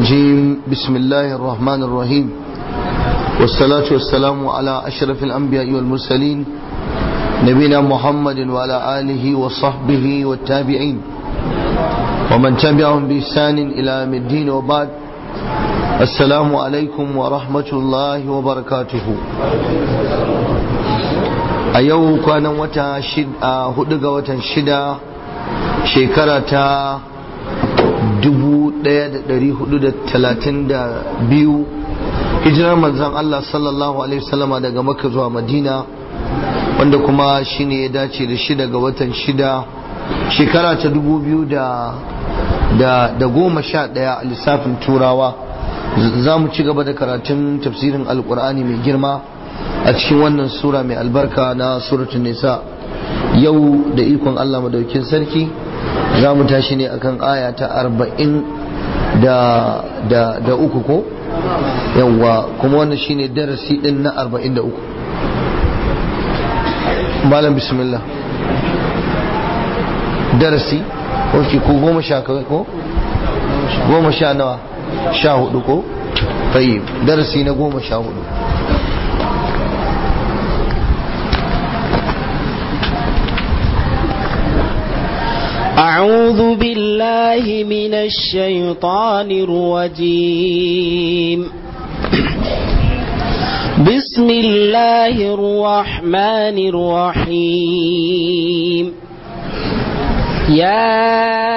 الرجيم بسم الله الرحمن الرحيم والصلاة والسلام على أشرف الأنبياء والمرسلين نبينا محمد وعلى آله وصحبه والتابعين ومن تبعهم بإحسان إلى يوم الدين وبعد السلام عليكم ورحمة الله وبركاته أيوه كان وتا شد هدق وتا شدا شكرة 1432 hijirar manzan Allah sallallahu Alaihi wasallama daga makka zuwa madina wanda kuma shine ya dace da shida ga watan shida shekara ta dubu biyu da goma sha daya a lissafin turawa za mu ci gaba da karatun tafsirin alkur'ani mai girma a cikin wannan sura mai albarka na suratun nisa yau da ikon Allah madaukin sarki za mu tashi ne akan aya ta arba'in da uku ko yawwa kuma wannan shine darasi din na arba'in da uku malam bismillah darasi ok ko goma sha kawai ko goma sha nawa sha hudu ko tayyib darasi na goma sha hudu أعوذ بالله من الشيطان الرجيم بسم الله الرحمن الرحيم يا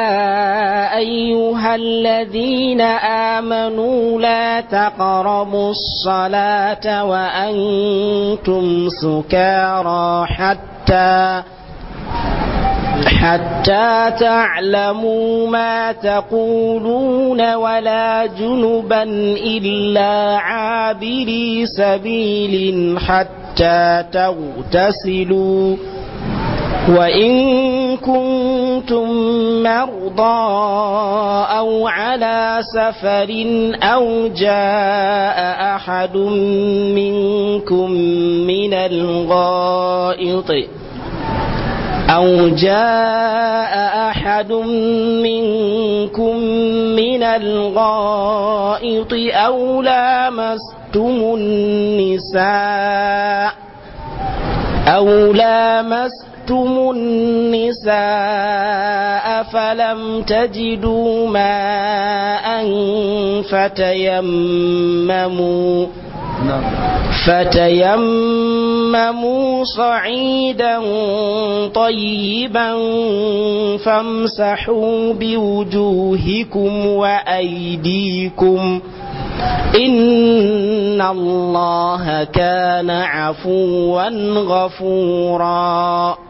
أيها الذين آمنوا لا تقربوا الصلاة وأنتم سكارى حتى حتى تعلموا ما تقولون ولا جنبا إلا عابري سبيل حتى تغتسلوا وإن كنتم مرضى أو على سفر أو جاء أحد منكم من الغائط أو جاء أحد منكم من الغائط أو لامستم النساء أو لامستم النساء فلم تجدوا ماء فتيمموا فتيمموا صعيدا طيبا فامسحوا بوجوهكم وأيديكم إن الله كان عفوا غفورا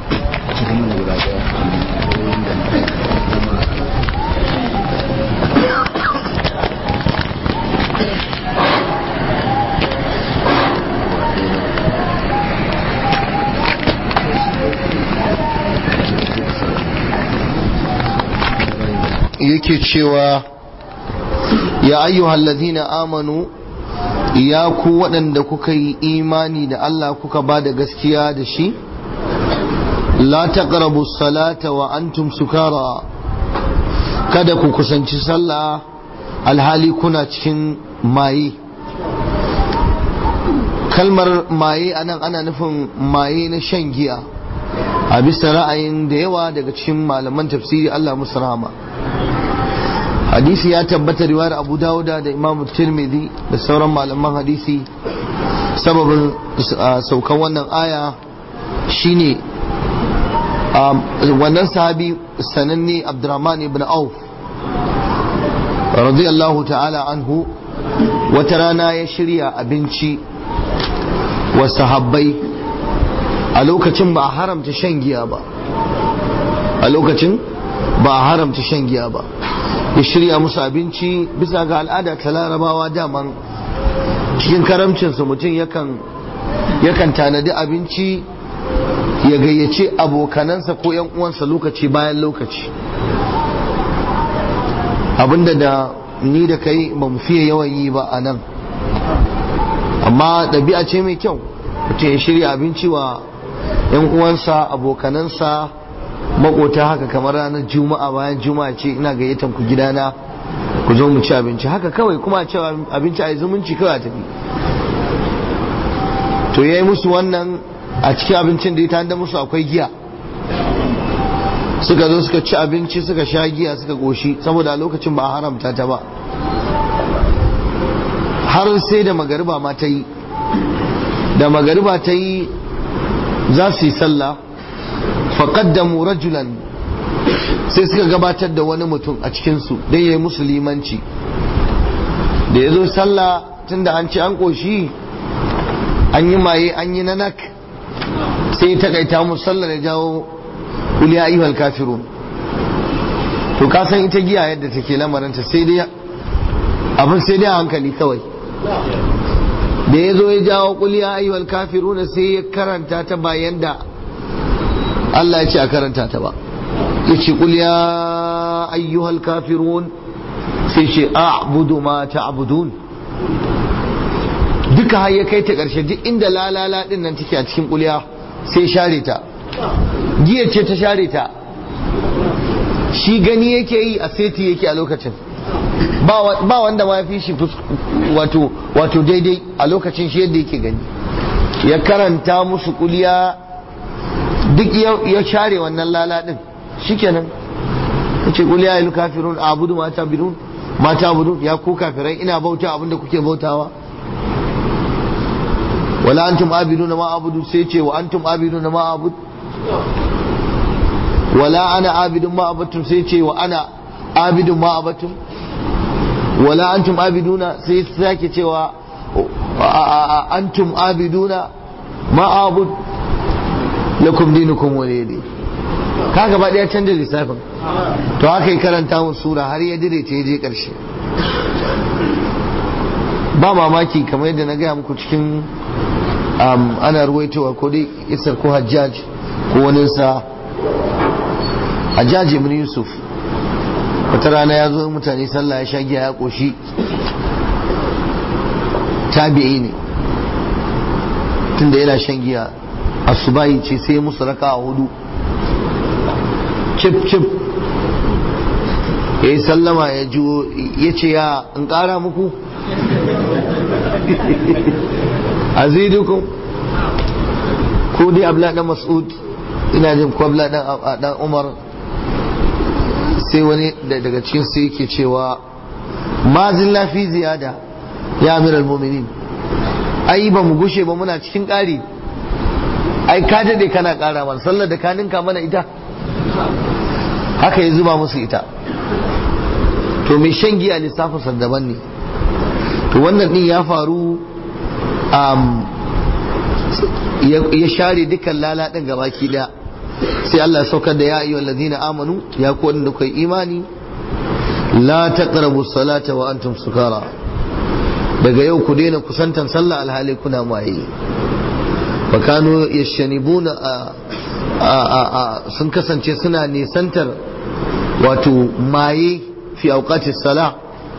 yake cewa ya ayyuhal ladina amanu ya ku waɗanda kuka yi imani da Allah kuka ba da gaskiya da shi la taqrabu salata wa antum sukara kada ku kusanci sallah alhali kuna cikin maye kalmar maye anan ana nufin maye na shan giya a bisa ra'ayin da yawa daga cikin malaman tafsiri Allah musu rahama hadisi ya tabbata riwayar abu dawuda da imamu tirmidhi da sauran malaman hadisi sababin saukan wannan aya shine wannan sahabi sananne abdurrahman ibn auf radiyallahu ta'ala anhu wata rana ya shirya abinci wa sahabbai a lokacin ba a haramta shan giya ba a lokacin ba a haramta shan giya ba ya shirya musu abinci bisa ga al'ada ta larabawa daman cikin karamcinsa mutum yakan tanadi abinci ya gayyace abokanansa ko yan uwansa lokaci bayan lokaci abinda da ni da kai ba mu fiye yawan yi ba a nan amma ɗabi'a ce mai kyau mutum ya shirya abinci wa yan uwansa abokanansa makota haka kamar ranar juma'a bayan juma'a ce ina gayyatan ku gidana ku zo mu ci abinci haka kawai kuma a ci abinci a yi zumunci kawai a tafi to ya yi musu wannan a cikin abincin da ya tanda musu akwai giya suka zo suka ci abinci suka sha giya suka goshi saboda a lokacin ba a haramta ta ba har sai da magariba ma ta yi da magariba ta yi za su yi sallah faƙaddamu rajulan sai suka gabatar da wani mutum a cikinsu don ya yi musu limanci da ya zo sallah tun da an ci an ƙoshi an yi maye an yi nanak sai ta kaita musu sallah da jawo kuliya ayyuhal kafirun to ka san ita giya yadda take lamarinta sai dai abin sai dai a hankali kawai da ya zo ya jawo kuliya ayyuhal kafirun sai ya karanta ta bayan da Allah ya ce a karanta ta ba ya ce kuliya ayyuhal kafirun sai ce a'budu ma ta'budun duka har ya kai ta ƙarshe duk inda lalala din nan take a cikin kuliya sai share ta giya ce ta share ta shi gani yake yi a seti yake a lokacin ba wanda ma fi shi wato wato daidai a lokacin shi yadda yake gani ya karanta musu kuliya duk ya share wannan lala din shikenan ya ce kuliya ya kafirun abudu mata bidun mata abudu ya ku kafirai ina bauta abinda kuke bautawa wala antum abiduna ma abudu sai ce wa antum abiduna ma abudu wala ana abidun ma abattum sai ce wa ana abidun ma abattum wala antum abiduna sai sake cewa antum abiduna ma abud lakum dinukum waliyadi kaga ba daya canza lissafin to haka yi karanta mu sura har ya dire ta je karshe ba mamaki kamar yadda na gaya muku cikin ana ruwaitowa ko dai isar ko hajjaj ko waninsa hajjaj ibn yusuf wata rana ya zo mutane sallah ya sha giya ya koshi tabi'i ne tunda yana shan giya asubahi ce sai musu raka a hudu cip cip ya yi sallama ya juwo ya ce ya in kara muku azidukum ko dai abla dan mas'ud ina jin ko abla dan umar sai wani daga cikin sai yake cewa ma zilla fi ziyada ya amiral mu'minin ai ba mu gushe ba muna cikin ƙari ai ka dade kana ƙara mana sallar da ka ninka mana ita haka ya zuba musu ita to mai shan giya lissafin daban ne to wannan din ya faru ya share dukkan lala din gabaki daya sai Allah saukar da ya ayyuhal ladina amanu ya ku wanda kai imani la taqrabu salata wa antum sukara daga yau ku daina kusantan sallah alhali kuna maye fa kanu yashanibuna sun kasance suna nisantar wato maye fi auqati sala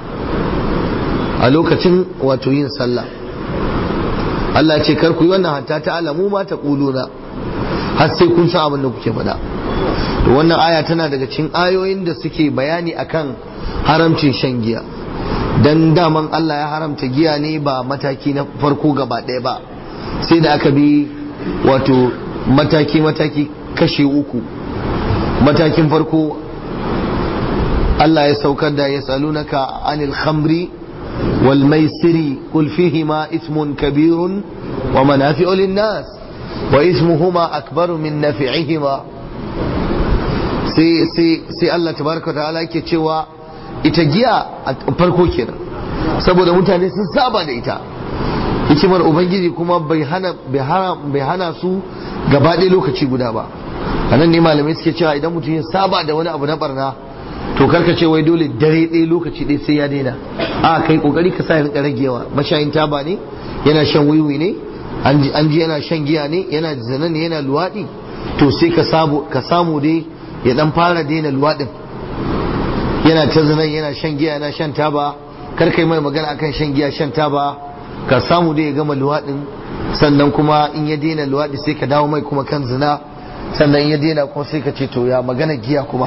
a lokacin wato yin sallah Allah ce kar ku yi wannan hatta ta alamu ma ta kuluna har sai kun san abin da kuke faɗa to wannan aya tana daga cikin ayoyin da suke bayani akan haramcin shan giya dan daman Allah ya haramta giya ne ba mataki na farko gaba ɗaya ba sai da aka bi wato mataki mataki kashe uku matakin farko Allah ya saukar da ya salunaka anil khamri wal maisiri qul fihima ismun kabirun wa manafi'u lin nas wa ismuhuma akbaru min nafi'ihima sai sai sai Allah tabaraka ta'ala yake cewa ita giya a farko kenan saboda mutane sun saba da ita hikimar ubangiji kuma bai hana bai hana su gaba ɗaya lokaci guda ba a nan ne malamai suke cewa idan mutum ya saba da wani abu na barna to karka ce wai dole dare ɗaya lokaci ɗaya sai ya daina a kai kokari ka sa ya rika ragewa mashayin taba ne yana shan wiwi ne an ji yana shan giya ne yana zina ne yana luwaɗi to sai ka samu dai ya dan fara daina luwaɗin yana ta zinan yana shan giya yana shan taba kar kai mai magana akan shan giya shan taba ka samu dai ya gama luwaɗin sannan kuma in ya daina luwaɗi sai ka dawo mai kuma kan zina sannan in ya daina kuma sai ka ce to ya magana giya kuma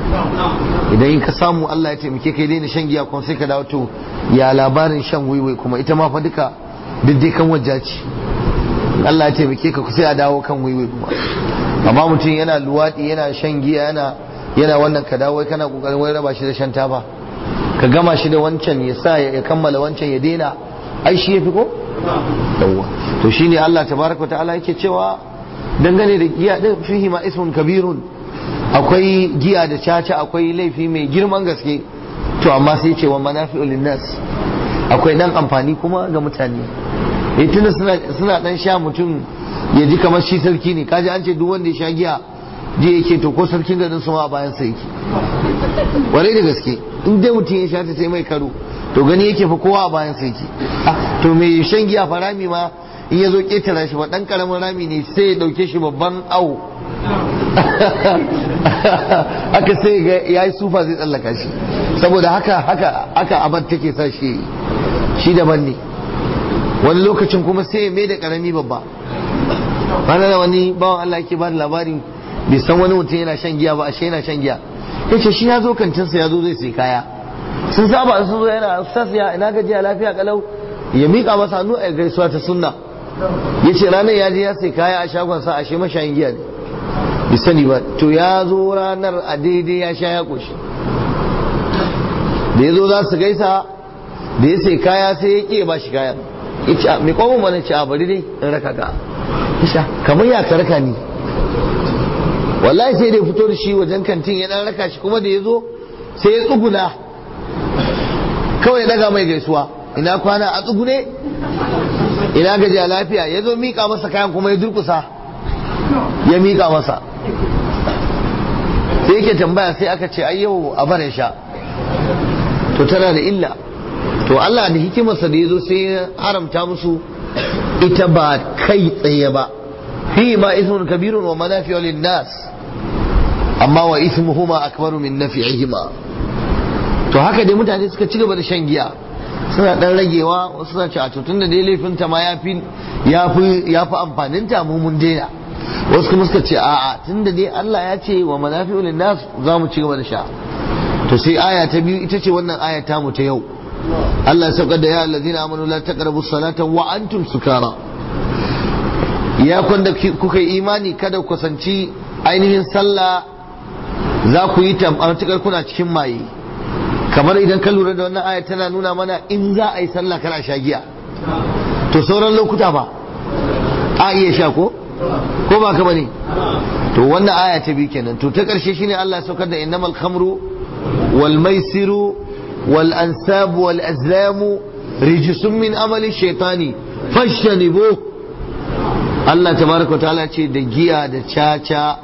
idan ka samu Allah ya taimake ka daina shan giya kuma sai ka dawo to ya labarin shan wiwi kuma ita ma fa duka diddai kan wajja ce Allah ya taimake ka sai a dawo kan wiwi kuma amma mutum yana luwaɗi yana shan giya yana yana wannan ka dawo kana kokarin wai raba shi da shan taba ka gama shi da wancan ya sa ya kammala wancan ya daina ai shi yafi ko yawwa to shine Allah tabaraka ta'ala yake cewa dangane da giya din fihi ma ismun kabirun akwai giya da caca akwai laifi mai girman gaske to amma sai ce wa manafi'ul linnas akwai dan amfani kuma ga mutane eh tunda suna suna dan sha mutum ya ji kamar shi sarki ne kaji an ce duk wanda ya sha giya ji yake to ko sarkin garin su ma a bayan sa yake warai da gaske in dai mutum ya sha ta sai mai karo to gani yake fa kowa a bayan sa yake to mai shan giya fa rami ma in ya zo ketara shi ba dan karamin rami ne sai ya dauke shi babban awo aka sai ga yayi sufa zai tsallaka shi saboda haka haka haka abar take sa shi shi daban ne wani lokacin kuma sai ya mai da karami babba bana da wani bawan Allah yake ba da labarin bai san wani mutum yana shan giya ba ashe yana shan giya yace shi ya zo kantinsa ya zo zai sai kaya sun saba sun zo yana sasiya ina gajiya lafiya kalau ya mika masa hannu a gaisuwa ta sunna yace ranar ya je ya sai kaya a shagon sa ashe mashayin giya ne bai sani ba to ya zo ranar a daidai ya sha ya koshi da ya zo za su gaisa da ya sai kaya sai ya ƙi ba shi kayan ya ce mai kwamon mana ce a bari dai in raka ka isha kamar ya ka raka ni wallahi sai da ya fito da shi wajen kantin ya dan raka shi kuma da ya zo sai ya tsuguna kawai ya daga mai gaisuwa ina kwana a tsugune ina gaji a lafiya ya zo miƙa masa kayan kuma ya durkusa ya miƙa masa sai yake tambaya sai aka ce ai yau a bare sha to tana da illa to Allah da hikimarsa da ya zo sai ya haramta musu ita ba kai tsaye ba fi ma ismun kabirun wa manafi'u lin-nas amma wa ismuhuma akbaru min nafi'ihima to haka dai mutane suka ci gaba da shan giya suna dan ragewa wasu suna ce a to tunda dai laifin ta ma yafi yafi yafi amfanin ta mu mun daina wasu kuma suka ce a'a tunda dai Allah ya ce wa manafi'u lin-nas za mu ci gaba da sha to sai aya ta biyu ita ce wannan aya ta mu ta yau Allah ya saukar da ya allazina amanu la taqrabu salata wa antum sukara ya kwanda kuka yi imani kada ku kusanci ainihin sallah za ku yi ta matukar kuna cikin maye kamar idan ka lura da wannan aya tana nuna mana in za a yi sallah kana sha giya to sauran lokuta ba a iya sha ko ko ba ka bane to wannan aya ta biyu kenan to ta karshe shine Allah ya saukar da innamal khamru wal maisiru wal ansab wal azlamu rijsun min amali shaytani fashanibu Allah tabaraka ta'ala ce da giya da caca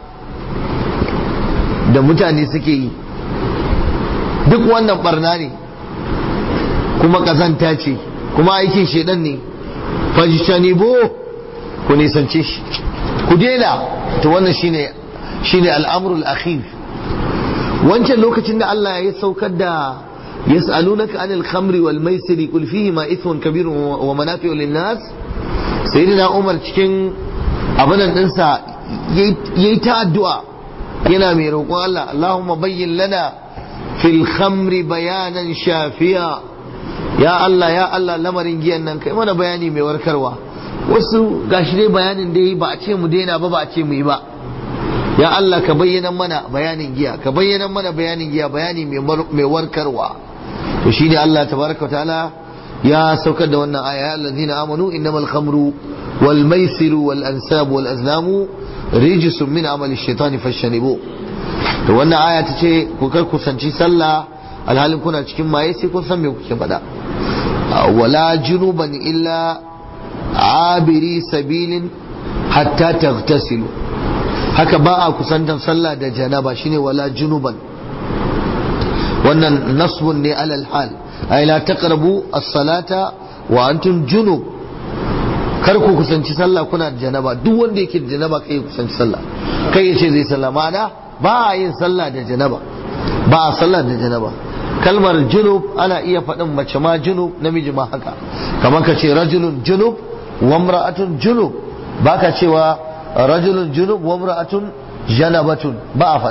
da mutane suke yi duk wannan barna ne kuma kazanta ce kuma aikin shedan ne fajtanibu ku nisance shi ku daina to wannan shine shine al'amrul akhir wancan lokacin da Allah ya saukar da yas'alunaka anil khamri wal maisiri qul fihi ma ithmun kabirun wa manafi'u lin nas sayyidina Umar cikin abinan dinsa yayi ta addu'a yana mai roƙon Allah Allahumma bayyin lana fil khamri bayanan shafiya ya Allah ya Allah lamarin giyan nan kai mana bayani mai warkarwa wasu gashi dai bayanin da yi ba a ce mu daina ba ba a ce mu yi ba ya Allah ka bayyana mana bayanin giya ka bayyana mana bayanin giya bayani mai warkarwa to shine Allah tabaraka wa ta'ala ya saukar da wannan aya allazina amanu innamal khamru wal maisiru wal ansab wal azlamu rijsun min amali shaitani fashanibu to wannan aya ta ce ku kar kusanci sallah alhalin kuna cikin maye sai kun san me kuke faɗa wala junuban illa abiri sabilin hatta tagtasilu haka ba a kusantan sallah da janaba shine wala junuban wannan nasbun ne alal hal ay la taqrabu as-salata wa antum junub kar ku kusanci sallah kuna da janaba duk wanda yake da janaba kai kusanci sallah kai yace zai sallah ma'ana ba a yin sallah da janaba ba a sallah da janaba kalmar junub ana iya faɗin mace ma junub namiji ma haka kamar ka ce rajulun junub wa imra'atun junub baka cewa rajulun junub wa imra'atun janabatun ba a faɗa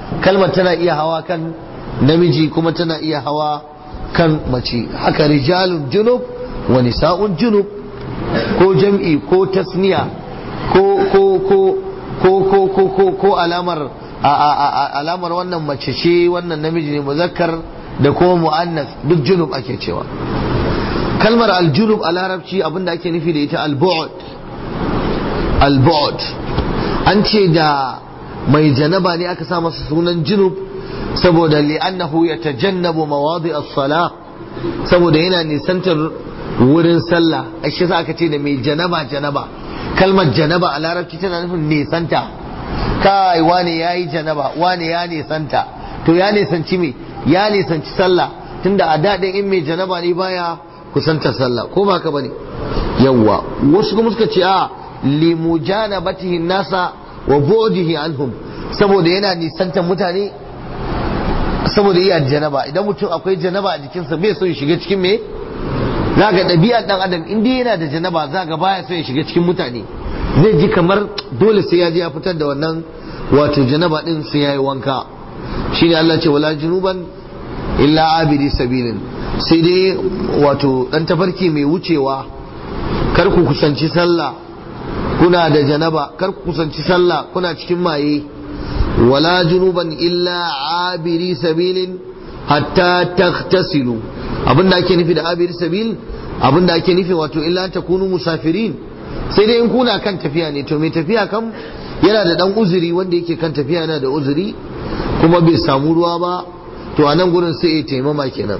kalmar tana iya hawa kan namiji kuma tana iya hawa kan mace haka rijalun junub wa nisa'un junub ko jam'i ko tasniya ko ko ko ko ko ko ko ko alamar alamar wannan mace ce wannan namiji ne muzakkar da kuma mu'annas duk junub ake cewa kalmar aljunub a larabci abinda ake nufi da ita al-bu'd al-bu'd an ce da mai janaba ne aka sa masa sunan junub saboda li'annahu yatajannabu mawadi as-salah saboda yana nisantar wurin sallah ashe sa aka ce da mai janaba janaba kalmar janaba a larabci tana nufin nisanta kai wane yayi janaba wane ya nisanta to ya nisanci me ya nisanci sallah tunda a daɗin in mai janaba ne baya kusantar sallah ko ba ka bane yawwa wasu kuma suka ce a limujanabatihi nasa wa bu'dihi anhum saboda yana nisantar mutane saboda iya janaba idan mutum akwai janaba a jikinsa bai so ya shiga cikin me za ga ɗabi'ar ɗan adam in dai yana da janaba za ga baya so ya shiga cikin mutane zai ji kamar dole sai ya je ya fitar da wannan wato janaba din sai ya yi wanka shine Allah ce wala junuban illa abidi sabilin sai dai wato dan tafarki mai wucewa kar ku kusanci sallah kuna da janaba kar ku kusanci sallah kuna cikin maye wala junuban illa abiri sabilin hatta taghtasilu abinda ake nufi da abiri sabil abinda ake nufi wato illa takunu musafirin sai dai in kuna kan tafiya ne to mai tafiya kam yana da dan uzuri wanda yake kan tafiya yana da uzuri kuma bai samu ruwa ba to a nan gurin sai ya taimama kenan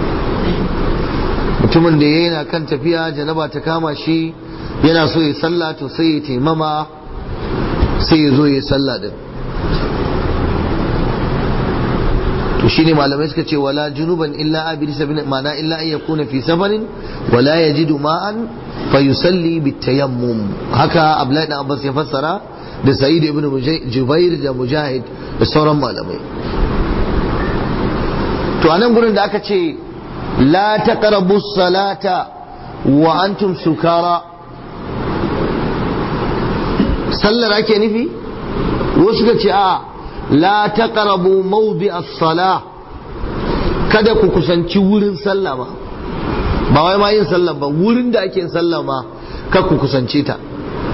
mutumin da yana kan tafiya janaba ta kama shi yana so ya sallah to sai ya taimama sai ya zo ya sallah din to shine malamai suka ce wala junuban illa abiri sabin ma'ana illa an yakuna fi safarin wala yajidu ma'an fa yusalli bitayammum haka abdullahi dan abbas ya fassara da sa'id ibn jubair da mujahid da sauran malamai to a nan gurin da aka ce la taqrabu salata wa antum sukara sallar ake nufi wasu ka ce a la taqrabu mawdi as-sala kada ku kusanci wurin sallah ma ba wai ma yin sallah ba wurin da ake yin sallah ma kar ku kusance ta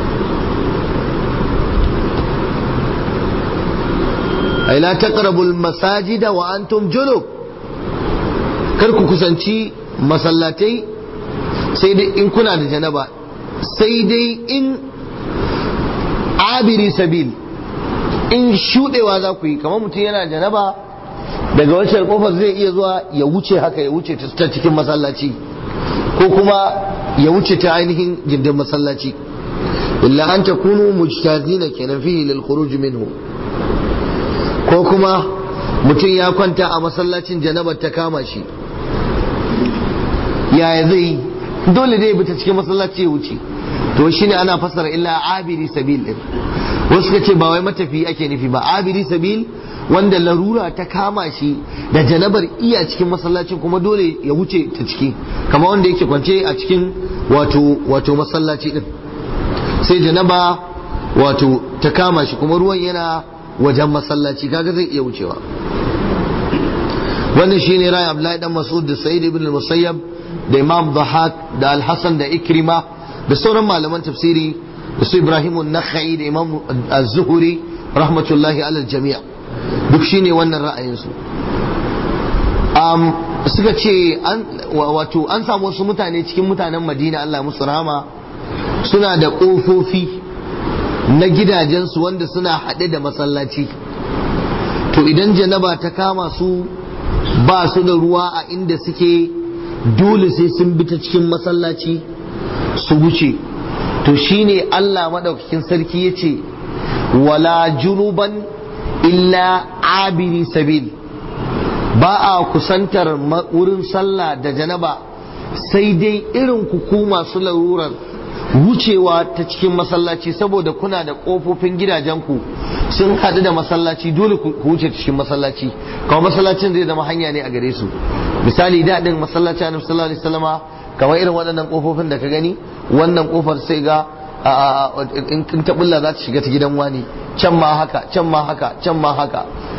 ay la taqrabu al-masajida wa antum junub kar ku kusanci masallatai sai dai in kuna da janaba sai dai in abiri sabil in shudewa za ku yi kamar mutum yana janaba daga wancan kofar zai iya zuwa ya wuce haka ya wuce ta cikin masallaci ko kuma ya wuce ta ainihin gindin masallaci illa an takunu mujtazina kenan fihi lil khuruj minhu ko kuma mutum ya kwanta a masallacin janabar ta kama shi yaya zai yi dole dai ta cikin masallaci ya wuce to shine ana fasara illa abiri sabil din wasu ka ce ba wai matafi ake nufi ba abiri sabil wanda larura ta kama shi da janabar iya cikin masallacin kuma dole ya wuce ta ciki kama wanda yake kwance a cikin wato wato masallaci din sai janaba wato ta kama shi kuma ruwan yana wajen masallaci kaga zai iya wucewa wannan shine ra'ayin Abdullahi dan Mas'ud da Sa'id ibn al-Musayyab da Imam Dhahak da Al-Hasan da Ikrima da sauran malaman tafsiri da su Ibrahim an-Nakhai da Imam Az-Zuhri rahmatullahi ala al-jami' duk shine wannan ra'ayinsu um, suka ce an wato an samu wasu mutane cikin mutanen Madina Allah musu rahama suna da ƙofofi na gidajensu wanda suna haɗe da masallaci to idan janaba ta kama su ba su da ruwa a inda suke dole sai sun bi ta cikin masallaci su wuce to shine Allah maɗaukakin sarki ya ce wala junuban illa abiri sabil ba a kusantar wurin sallah da janaba sai dai irin ku masu larurar wucewa ta cikin masallaci saboda kuna da ƙofofin gidajenku sun haɗu da masallaci dole ku wuce cikin masallaci kamar masallacin zai zama hanya ne a gare su misali daɗin masallaci annabi sallallahu alaihi wasallama kamar irin waɗannan ƙofofin da ka gani wannan ƙofar sai ga in ta bulla za ta shiga ta gidan wani can ma haka can ma haka can ma haka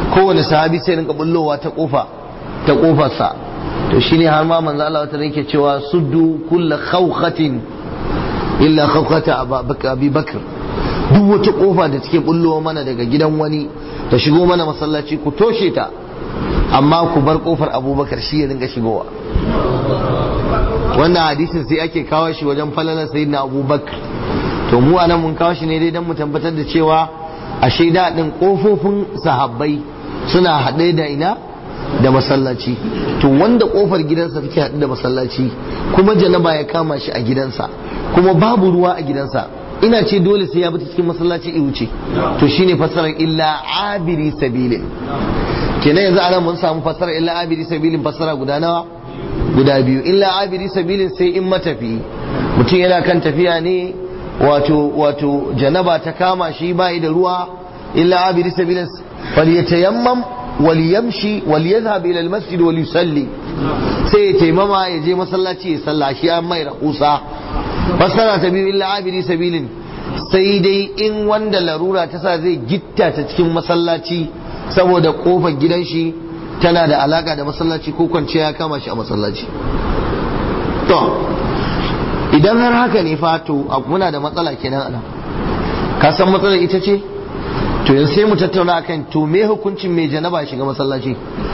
kowane sahabi sai rinka bullowa ta kofa ta kofarsa to shine har ma manzo Allah wata yake cewa suddu kull khawkhatin illa khawkhata Abi Bakr duk wata kofa da take bullowa mana daga gidan wani ta shigo mana masallaci ku toshe ta amma ku bar kofar Abubakar shi ya rinka shigowa wannan hadisin sai ake kawo shi wajen falalar sayyidina Abubakar to mu anan mun kawo shi ne dai dan mu tabbatar da cewa a shaida din kofofin sahabbai suna haɗe da ina da masallaci to wanda kofar gidansa take haɗe da masallaci kuma janaba ya kama shi a gidansa kuma babu ruwa a gidansa ina ce dole sai ya bi cikin masallaci in wuce to shine fasarar illa abiri sabilin kenan yanzu anan mun samu fasarar illa abiri sabilin fasara guda nawa guda biyu illa abiri sabilin sai in matafi mutum yana kan tafiya ne wato wato janaba ta kama shi bai da ruwa illa abiri sabilin falyatayammam waliyamshi waliyadhhab ila almasjid waliyusalli sai ya taimama ya je masallaci ya salla shi an mai rahusa fasara ta biyu illa abiri sabilin sai dai in wanda larura ta sa zai gitta ta cikin masallaci saboda kofar gidan shi tana da alaka da masallaci ko kwanciya ya kama shi a masallaci to idan har haka ne fa to muna da matsala kenan ana ka san matsalar ita ce to yanzu sai mu tattauna akan to me hukuncin mai janaba shiga masallaci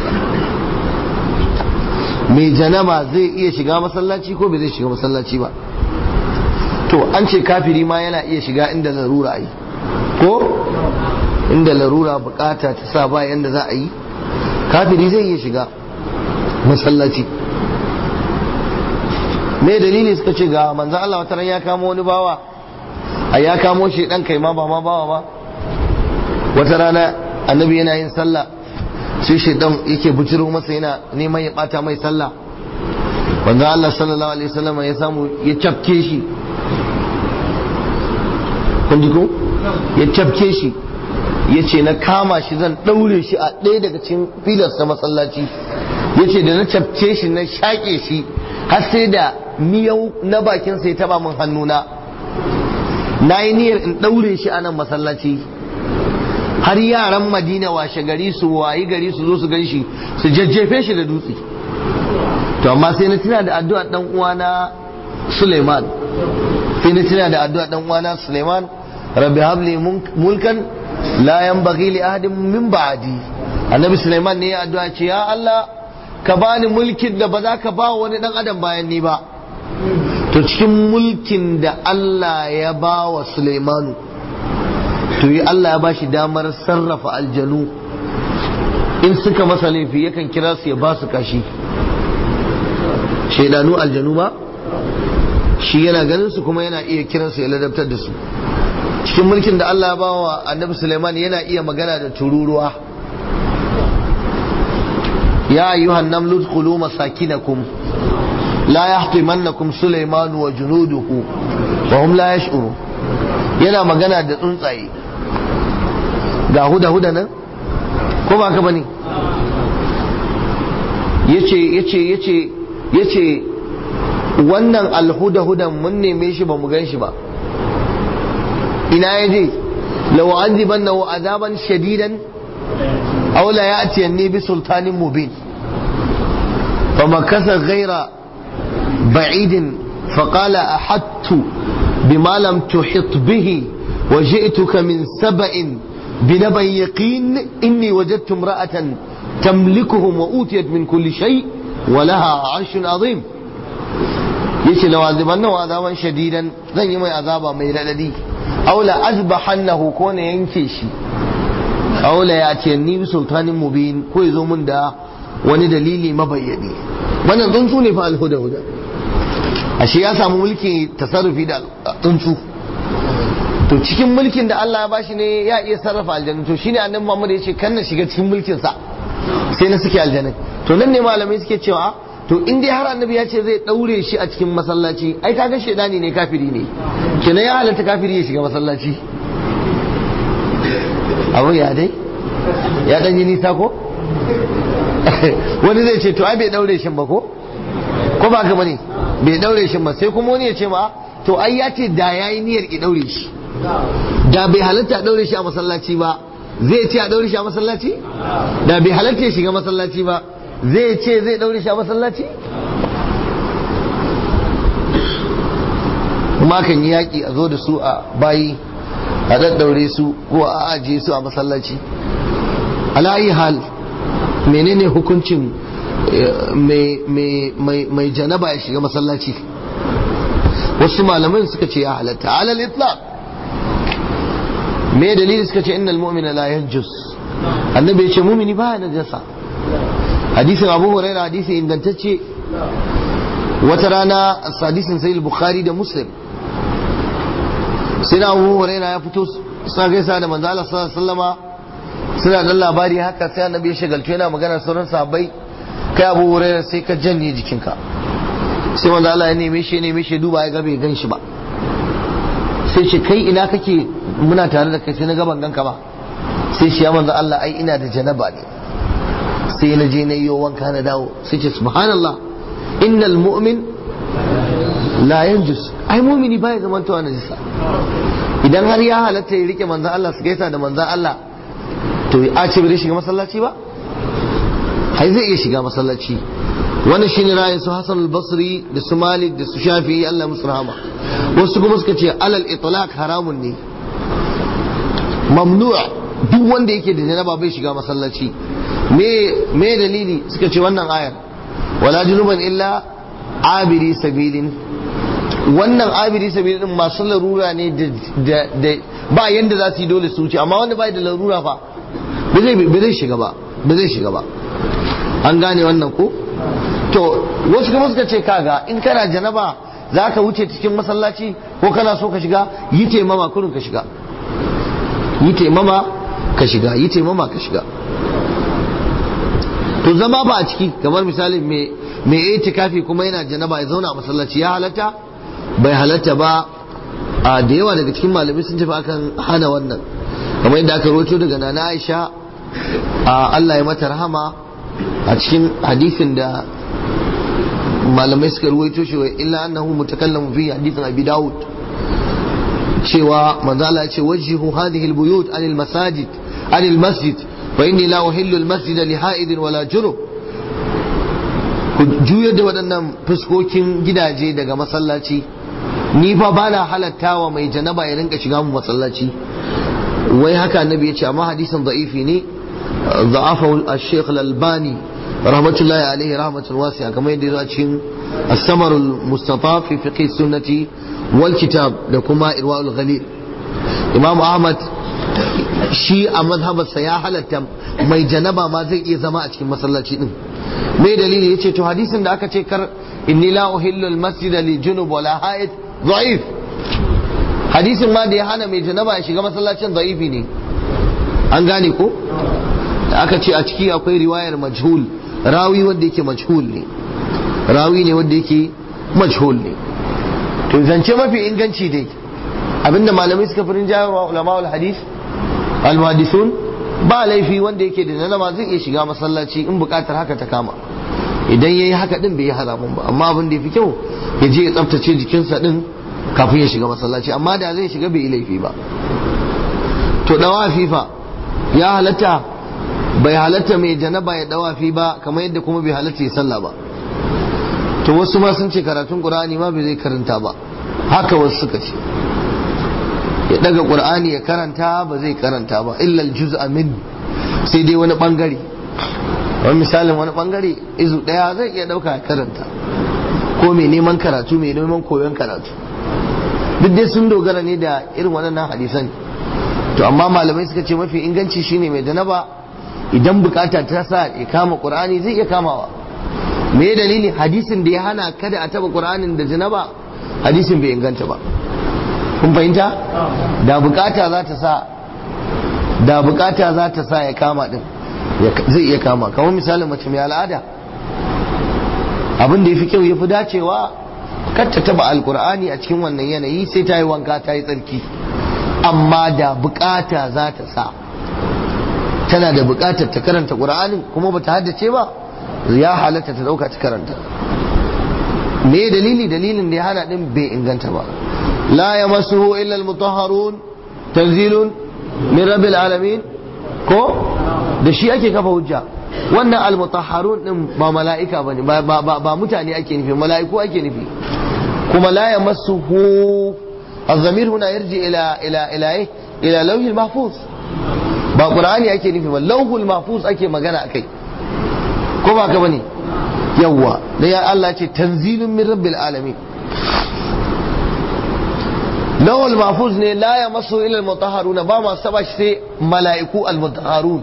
mai janaba zai iya shiga masallaci ko bai zai shiga masallaci ba to an ce kafiri ma yana iya shiga inda larura a yi ko inda larura bukata ta sa ba yanda za a yi kafiri zai iya shiga masallaci me dalili suka ce ga manzan Allah wata ran ya kamo wani bawa a ya kamo shi dan kai ma ba ma bawa ba wata rana annabi yana yin sallah sai shaidan yake bujiro masa yana neman ya bata mai sallah manzan Allah sallallahu alaihi wasallam ya samu ya cafke shi kun ji ko ya cafke shi ya ce na kama shi zan ɗaure shi a ɗaya daga cikin filarsa masallaci ya ce da na cafke shi na shaƙe shi har sai da miyau na bakin sai taba min hannuna na yi niyyar in ɗaure shi a nan masallaci har yaran madina washe gari su wayi gari su zo su gan shi su jajjefe shi da dutse to amma sai na tuna da addu'a dan uwana Suleiman sai na tuna da addu'a dan uwana Suleiman rabbi habli mulkan la yanbaghi li ahadin min ba'di annabi Suleiman ne ya addu'a ce ya Allah ka bani mulkin da ba za ka ba wani dan adam bayan ni ba to cikin mulkin da Allah ya ba wa Suleimanu to yi Allah ya ba shi damar sarrafa aljanu in suka masa laifi yakan kira su ya ba su kashi shaidanu aljanu ba shi yana ganin su kuma yana iya kiransu ya ladabtar da su cikin mulkin da Allah ya ba wa annabi Suleiman yana iya magana da tururuwa ya ayyuhan namlu udkhulu masakinakum la yahtimannakum Sulaiman wa junuduhu wa hum la yash'uru yana magana da tsuntsaye ga huda huda nan ko ba ka bane yace yace yace yace wannan alhuda hudan mun neme shi ba mu gan shi ba ina ya je law azibannahu azaban shadidan aw la ya'tiyanni bi sultanin mubin فمكث غير بعيد فقال أحدت بما لم تحط به وجئتك من سبأ بنبأ يقين إني وجدت امرأة تملكهم وأوتيت من كل شيء ولها عرش عظيم yace la wazibannahu azaban shadidan zan yi mai azaba mai radadi aw la azbahannahu ko ne yanke shi aw la yatiyanni bi sultanin mubin ko yazo mun da wani dalili mabayyani wannan tsuntsu ne fa alhuda huda ashe ya samu mulki tasarrufi da tsuntsu to cikin mulkin da Allah ya bashi ne ya iya sarrafa aljanna to shine annabi Muhammad ya ce kan na shiga cikin mulkin sa sai na suke aljanna to nan ne malamai suke cewa to in dai har annabi ya ce zai daure shi a cikin masallaci ai kaga shedani ne kafiri ne kenan ya halatta kafiri ya shiga masallaci abu ya dai ya dan yi nisa ko wani zai ce to ai bai daure shi ba ko ko ba ka bane bai daure shi ba sai kuma wani ya ce ma to ai ya ce da yayi niyyar ki daure shi da bai halatta daure shi a masallaci ba zai ce a daure shi a masallaci da bai halatta ya shiga masallaci ba zai ce zai daure shi a masallaci kuma kan yi yaƙi a zo da su a bayi a daddaure su ko a ajiye su a masallaci alayi hal menene hukuncin mai janaba ya shiga masallaci wasu malaman suka ce ya halatta alal itlaq me dalili suka ce innal mu'mina la yanjus annabi ya ce mumini ba najasa hadisin abu huraira hadisi ingantacce wata rana hadisin sai bukhari da muslim sai na abu huraira ya fito sa gaisa da manzo Allah sallallahu alaihi wasallama suna dan labari haka sai annabi ya shagaltu yana magana sauran sahabbai kai abu huraira sai ka janye jikinka sai manzo Allah ya neme shi neme shi duba ya ga bai gan shi ba sai ce kai ina kake muna tare da kai sai na gaban ganka ba sai shi ya manzo Allah ai ina da janaba ne sai na je na yi wanka na dawo sai ce subhanallah innal mu'min la yanjus ai mumini baya zamantowa najisa idan har ya halatta ya rike manzan Allah su gaisa da manzan Allah to a ce bai shiga masallaci ba ai zai iya shiga masallaci wannan shine ra'ayin su Hassan al-Basri da su Malik da su Shafi'i Allah musu rahama wasu kuma suka ce alal itlaq haramun ne mamnu' duk wanda yake da janaba bai shiga masallaci me me dalili suka ce wannan ayar wala junuban illa abiri sabilin wannan abiri sabilin din masu larura ne da ba yanda za su yi dole su wuce amma wanda bai da larura fa ba zai shiga ba ba zai shiga ba an gane wannan ko to wasu kuma suka ce kaga in kana janaba za ka wuce cikin masallaci ko kana so ka shiga yi taimama kurin ka shiga yi taimama ka shiga yi taimama ka shiga to zama ba a ciki kamar misali mai itikafi kuma yana janaba ya zauna a masallaci ya halatta bai halatta ba a da yawa daga cikin malamai sun tafi akan hana wannan kamar yadda aka roto daga nana Aisha a Allah ya mata rahama a cikin hadisin da malamai suka ruwaito shi wa illa annahu mutakallamu fi hadisin Abi Dawud cewa manzo Allah ya ce wajhihu hadhihi albuyut anil masajid anil masjid fa inni la uhillu almasjid li ha'idin wala junub ku juyar da waɗannan fuskokin gidaje daga masallaci ni fa bana halattawa mai janaba ya rinka shiga mu masallaci wai haka annabi ya ce amma hadisin da'ifi ne ضعفه الشيخ الألباني رحمة الله عليه رحمة واسعة كما يدير أتشين الثمر المستطاف في فقه السنة والكتاب لكما إرواء الغليل إمام أحمد shi a mazhabarsa ya halatta mai janaba ma zai iya zama a cikin masallaci din me dalili yace to hadisin da aka ce kar inni la uhillu al masjida li junub wala haid da'if hadisin ma da ya hana mai janaba ya shiga masallacin da'ifi ne an gane ko da aka ce a ciki akwai riwayar majhul rawi wanda yake majhul ne rawi ne wanda yake majhul ne to zance mafi inganci dai abinda malamai suka firin jayarwa ulama al hadith al muhaddisun ba laifi wanda yake da nalama zai iya shiga masallaci in bukatar haka ta kama idan yayi haka din bai yi haramun ba amma abin da yafi kyau ya je ya tsaftace jikinsa din kafin ya shiga masallaci amma da zai shiga bai yi laifi ba to dawa fifa ya halatta bai halatta mai janaba ya dawafi ba kamar yadda kuma bai halatta ya sallah ba to wasu ma sun ce karatun qur'ani ma bai zai karanta ba haka wasu suka ce ya daga qur'ani ya karanta ba zai karanta ba illa juz'a min sai dai wani bangare wani misalin wani bangare izu daya zai iya dauka ya karanta ko mai neman karatu mai neman koyon karatu duk dai sun dogara ne da irin waɗannan hadisan to amma malamai suka ce mafi inganci shine mai janaba idan bukata ta sa ya kama qur'ani zai iya kamawa me dalili hadisin da ya hana kada a taba qur'anin da janaba hadisin bai inganta ba kun fahimta da bukata za ta sa da bukata za ta sa ya kama din zai iya kama kamar misalin mace mai al'ada abin da ya fi kyau ya fi dacewa kar ta taba alkur'ani a cikin wannan yanayi sai ta yi wanka ta yi tsarki amma da bukata za ta sa tana da bukatar ta karanta qur'anin kuma bata haddace ba ya halatta ta dauka ta karanta me dalili dalilin da ya hana din bai inganta ba la yamassuhu illa almutahharun tanzilun min rabbil alamin ko da shi ake kafa hujja wannan almutahharun din ba mala'ika bane ba ba ba mutane ake nufi mala'iku ake nufi kuma la yamassuhu الضمير هنا يرجع الى الى الى ايه الى لوح المحفوظ ba qur'ani ake nufi ba lauhul mahfuz ake magana akai ko ba ka bane yawwa da ya Allah ce tanzilun min rabbil alamin lauhul mahfuz ne la ya masu ila al ba ma saba shi sai mala'iku al mutahharun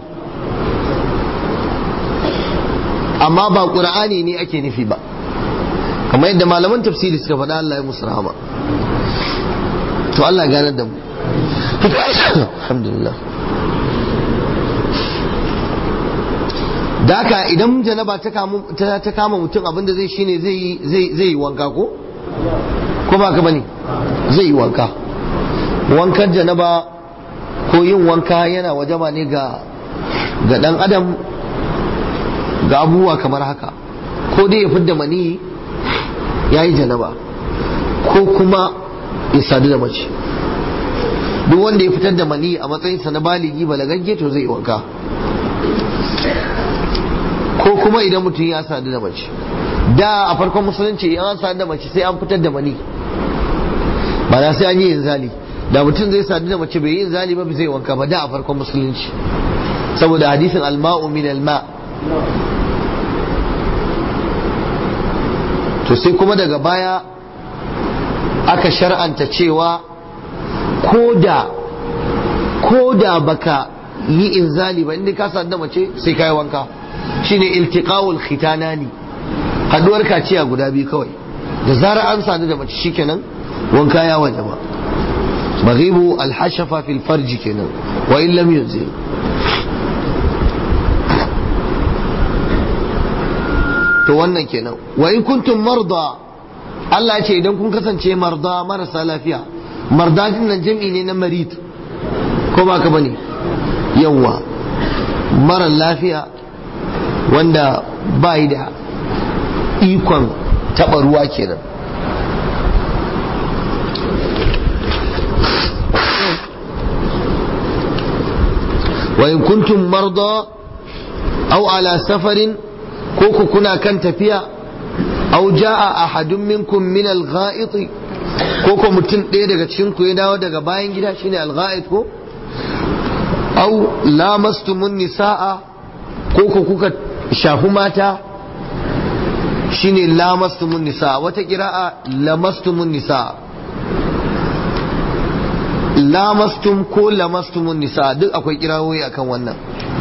amma ba qur'ani ne ake nufi ba kamar yadda malaman tafsiri suka faɗa Allah ya musu rahama to Allah ganar da mu alhamdulillah da haka idan janaba ta kama mutum abinda zai shine zai yi wanka ko ko ba ka bane zai yi wanka wankan janaba ko yin wanka yana wajaba ne ga ga dan adam ga abubuwa kamar haka ko dai ya fidda mani ya yi janaba ko kuma ya sadu da mace duk wanda ya fitar da mani a matsayinsa na baligi balagagge to zai yi wanka ko kuma idan mutum ya sadu da mace da a farkon musulunci in an sadu da mace sai an fitar da mani ba na sai an yi inzali da mutum zai sadu da mace bai yi inzali ba zai wanka ba da a farkon musulunci saboda hadisin alma'u min alma to sai kuma daga baya aka shar'anta cewa ko da ko da baka yi inzali ba inda ka sadu da mace sai ka yi wanka shine iltiqawul khitanani haduwar kaciya guda biyu kawai da zarar an sadu da mace shikenan wanka ya waje ba maghibu alhashafa fil farji kenan wa in lam yunzil to wannan kenan wa in kuntum marda Allah ya ce idan kun kasance marda marasa lafiya marda din nan jam'i ne na marid ko ba ka bane yawa mara lafiya wanda ba da ikon taɓa ruwa kenan wa in kuntum marda aw ala safarin ko ku kuna kan tafiya aw jaa ahadun minkum min al-gha'it ko ko mutum ɗaya daga cikin ku ya dawo daga bayan gida shine al-gha'it ko aw lamastumun nisaa ko ko kuka shafi mata shine lamastumun nisa wata kira'a lamastumun nisa lamastum ko lamastumun nisa duk akwai kirawoyi akan wannan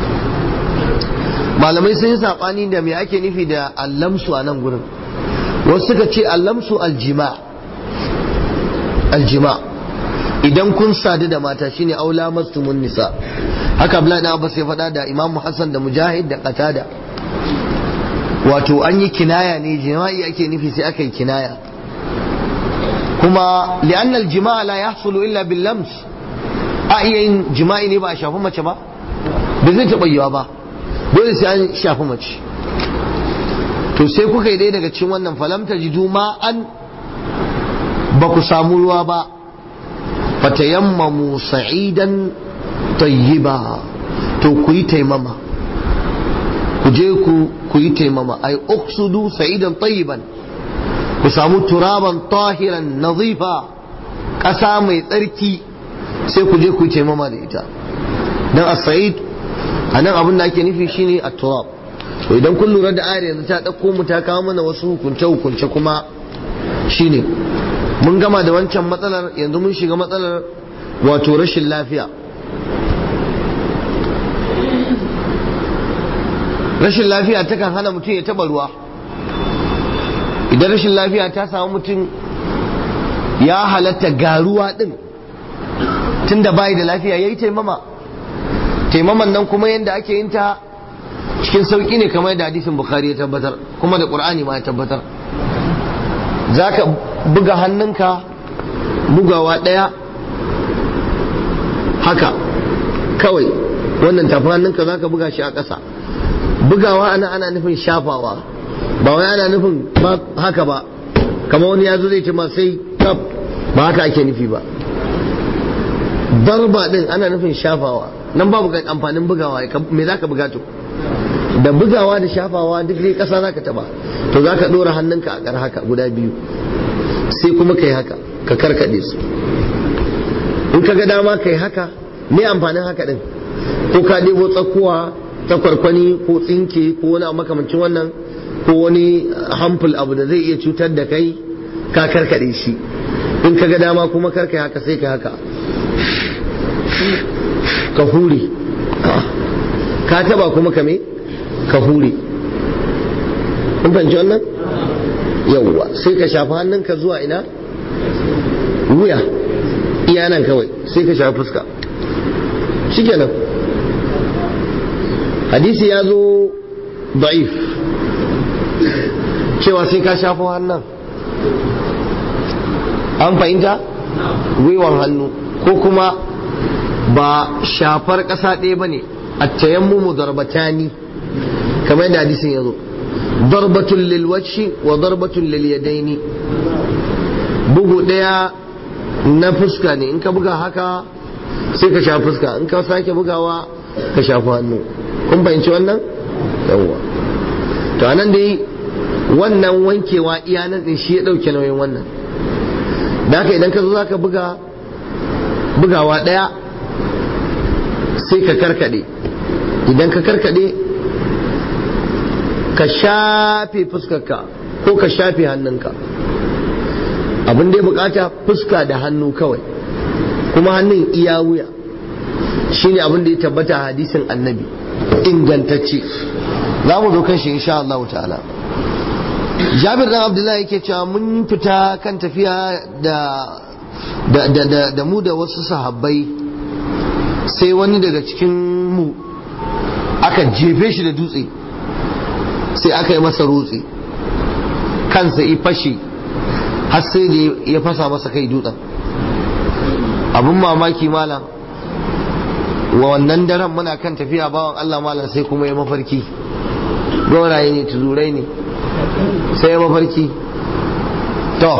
malamai sun yi saɓani da me ake nufi da allamsu a nan gurin wasu suka ce allamsu aljima aljima idan kun sadu da mata shine aula mastumun nisa haka Abdullahi dan Abbas ya faɗa da Imam Hassan da Mujahid da Qatada wato an yi kinaya ne jima'i ake nufi sai aka yi kinaya kuma li'anna al-jima'a la yahsulu illa bil lams a iya yin jima'i ne ba a shafi mace ba ba zai taɓa yiwa ba dole sai an shafi mace to sai kuka yi dai daga cikin wannan falam tajidu ma'an ba ku samu ruwa ba fatayammamu sa'idan tayyiba to ku yi taimama ku je ku ku yi taimama ay uqsudu sa'idan tayyiban ku samu turaban tahiran nazifa ƙasa mai tsarki sai ku je ku yi taimama da ita dan as-sa'id anan abin da ake nufi shine at-turab to idan kun lura da ayar yanzu ta dauko mu ta kawo mana wasu hukunce hukunce kuma shine mun gama da wancan matsalar yanzu mun shiga matsalar wato rashin lafiya rashin lafiya takan hana mutum ya taba ruwa idan rashin lafiya ta samu mutum ya halatta ga ruwa din tunda bai da lafiya yayi taimama taimaman nan kuma yadda ake yin ta cikin sauki ne kamar da hadisin bukhari ya tabbatar kuma da qur'ani ma ya tabbatar zaka buga hannunka bugawa daya haka kawai wannan tafi hannunka zaka buga shi a ƙasa bugawa ana ana nufin shafawa ba wai ana nufin haka ba kama wani ya zo zai ce ma sai kaf ba haka ake nufi ba darba din ana nufin shafawa nan babu amfanin bugawa me za ka buga to da bugawa da shafawa duk dai ƙasa za ka taba to za ka ɗora hannunka a ƙar haka guda biyu sai kuma ka yi haka ka karkaɗe su in ka ga dama ka yi haka me amfanin haka ɗin ko ka ɗebo tsakuwa takwarkwani ko tsinke ko wani makamancin wannan ko wani hamful abu da zai iya cutar da kai ka karkaɗe shi in ka ga dama kuma karka haka sai ka haka ka hure ka taba kuma ka me ka hure kun fahimci wannan yawwa sai ka shafi hannunka zuwa ina wuya iya nan kawai sai ka shafi fuska shikenan hadisi ya zo da'if cewa sai ka shafi hannun an fahimta gwiwan hannu ko kuma ba shafar ƙasa ɗaya ba ne a tayammumu darbatani kamar yadda hadisin ya zo darbatun lilwaci wa darbatun lilyadaini bugu ɗaya na fuska ne in ka buga haka sai ka shafi fuska in ka sake bugawa ka shafi hannu kun fahimci wannan yawwa to anan dai wannan wankewa iya nan din shi ya ɗauke nauyin wannan da haka idan ka zo za ka buga bugawa ɗaya sai ka karkade idan ka karkade ka shafe fuskarka ko ka shafe hannunka abin da ya bukata fuska da hannu kawai kuma hannun iya wuya shine abin da ya tabbata a hadisin annabi ingantacce za mu zo kan shi insha Allah ta'ala jabir dan abdullahi yake cewa mun fita kan tafiya da da da da mu da wasu sahabbai sai wani daga cikin mu aka jefe shi da dutse sai aka yi masa rutse kansa i fashe har sai da ya fasa masa kai dutsen abin mamaki malam wa wannan daren muna kan tafiya bawan Allah malam sai kuma ya mafarki gauraye ne tuzurai ne sai ya mafarki to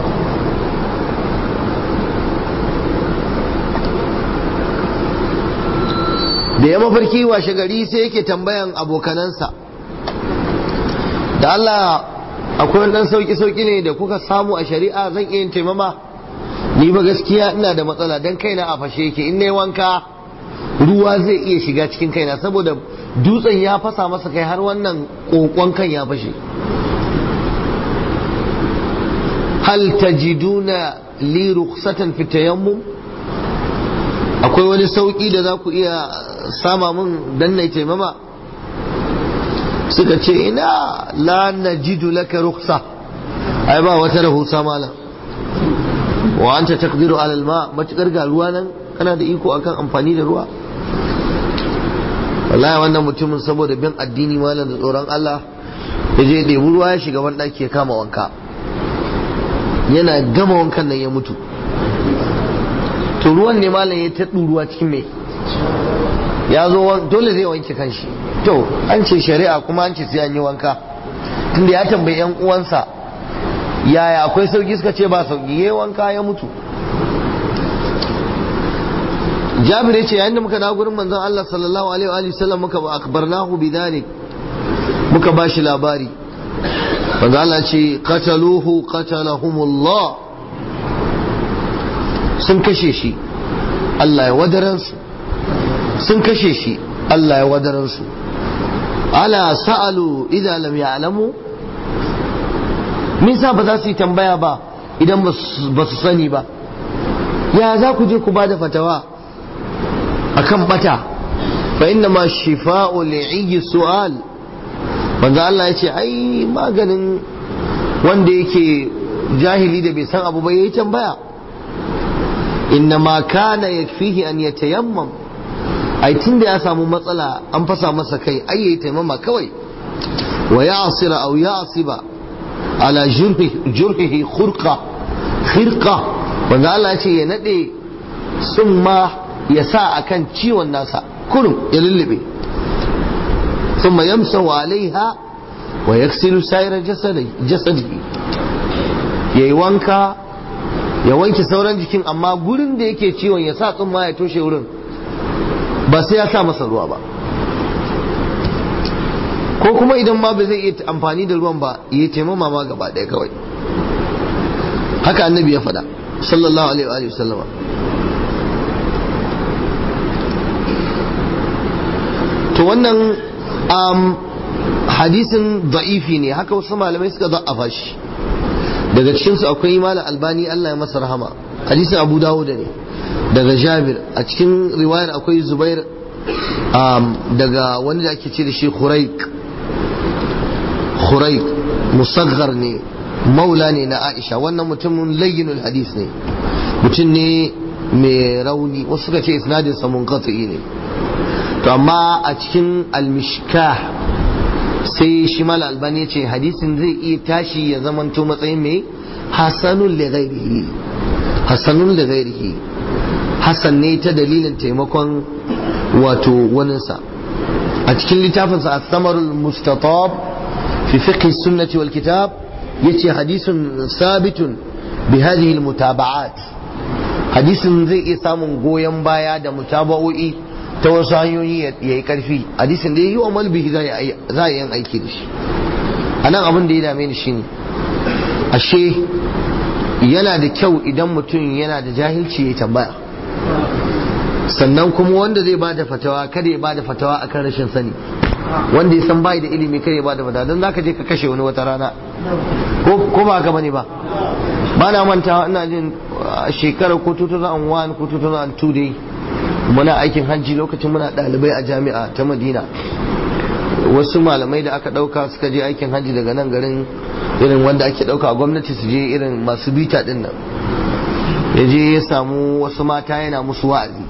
da ya mafarki washe gari sai yake tambayan abokanansa da Allah akwai wani dan sauki-sauki ne da kuka samu a shari'a zan iya yin taimama ni ba gaskiya ina da matsala don kaina a fashe yake in nayi wanka ruwa zai iya shiga cikin kaina saboda dutsen ya fasa masa kai har wannan kokon kan ya fashe hal tajiduna li rukhsatan fi tayammum akwai wani sauki da za ku iya sama mun dan na taimama suka ce ina la najidu laka rukhsa ai ba wata rahusa malam wa anta taqdiru ala alma matukar ga ruwa nan kana da iko akan amfani da ruwa wallahi wannan mutumin saboda bin addini malam da tsoron Allah ya je ɗebi ruwa ya shiga ban ɗaki ya kama wanka yana gama wankan nan ya mutu to ruwan ne malam ya ta ruwa cikin mai ya zo dole zai wanke kanshi to an ce shari'a kuma an ce sai an yi wanka tunda ya tambayi yan uwansa yaya akwai sauki suka ce ba sauki yayi wanka ya mutu Jabir ya ce yayin da muka dawo gurin manzon Allah sallallahu alaihi wa sallam muka akbarnahu bidhalik muka bashi labari manzo Allah ce qataluhu qatalahumullah sun kashe shi Allah ya wadaransu sun kashe shi Allah ya wadaransu ala sa'alu idan lam ya'lamu me yasa ba za su yi tambaya ba idan ba su sani ba ya za ku je ku bada fatawa akan bata fa inna ma shifa'u li'i su'al manzo Allah ya ce ai maganin wanda yake jahili da bai san abu ba yayi tambaya inna ma kana yakfihi an yatayammam ai tunda ya samu matsala an fasa masa kai ai yayi taimama kawai wa ya'sira aw ya'siba ala jurhihi khurqa khirqa wanda Allah ce ya nade summa ya sa akan ciwon nasa kurum ya lullube thumma yamsahu alaiha wa yaksilu sayra jasadihi yayi wanka ya wanke sauran jikin amma gurin da yake ciwon ya sa tsumma ya toshe wurin ba sai ya sa masa ruwa ba ko kuma idan ma ba zai iya amfani da ruwan ba ya taimama ma gaba ɗaya kawai haka annabi ya faɗa sallallahu alaihi wa sallama to wannan um, hadisin da'ifi ne haka wasu malamai suka za'afa shi daga cikinsu akwai malam albani Allah ya masa rahama hadisin abu dawud ne daga jabir a cikin riwayar akwai zubair um, daga wani da ake ce da shi khuraik khuraik musaggar ne maula ne na aisha wannan mutumin layyinul hadis ne mutum ne mai rauni wasu suka ce isnadin sa munqati ne to amma a cikin almishkah sai shi mal albani ce hadisin zai iya tashi ya zamanto matsayin mai hasanun li ghairihi hasanun li ghairihi hasan ne ta dalilin taimakon wato waninsa a cikin littafinsa as-samarul mustatab fi fiqh sunnati wal kitab yace hadisun sabitun bi hadhihi al-mutaba'at hadisin zai iya samun goyon baya da mutaba'o'i ta wasu hanyoyi ya yi karfi hadisin da ya yi wa malbihi za a yi aiki da shi a nan abin da ya dame ni shine ashe yana da kyau idan mutum yana da jahilci ya tambaya sannan kuma wanda zai bada fatawa kada ya bada fatawa akan rashin sani wanda ya san bai da ilimi kada ya bada fatawa don zaka je ka kashe wani wata rana ko ba haka bane ba ba na mantawa ina jin shekarar ko 2001 ko 2002 dai muna aikin hajji lokacin muna ɗalibai a jami'a ta madina wasu malamai da aka ɗauka suka je aikin hajji daga nan garin irin wanda ake ɗauka a gwamnati su je irin masu bita ɗin nan ya je ya samu wasu mata yana musu wa'azi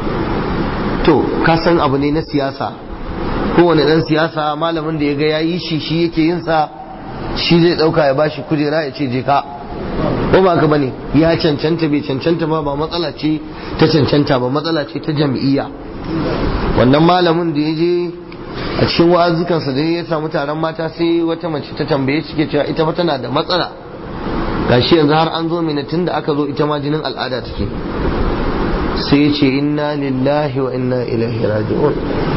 to ka san abu ne na siyasa kowane ɗan siyasa malamin da ya ga ya yi shi shi yake yin sa shi zai ɗauka ya bashi kujera ya ce je ka ko ba ka bane ya cancanta bai cancanta ba ba matsala ce ta cancanta ba matsala ce ta jam'iyya wannan malamin da ya je a cikin wa'azukansa da ya samu taron mata sai wata mace ta tambaye shi ke cewa ita fa tana da matsala gashi yanzu har an zo mina tun da aka zo ita ma jinin al'ada take sai ya ce inna lillahi wa inna ilaihi raji'un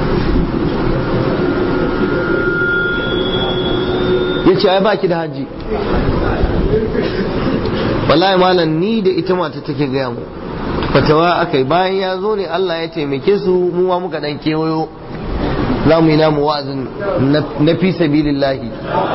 ya ce ai baki da haji wallahi malam ni da ita mata take gaya mu fatawa akai bayan ya zo ne Allah ya taimake su mu ma muka dan kewayo za mu yi namu wa'azin na fi sabilillahi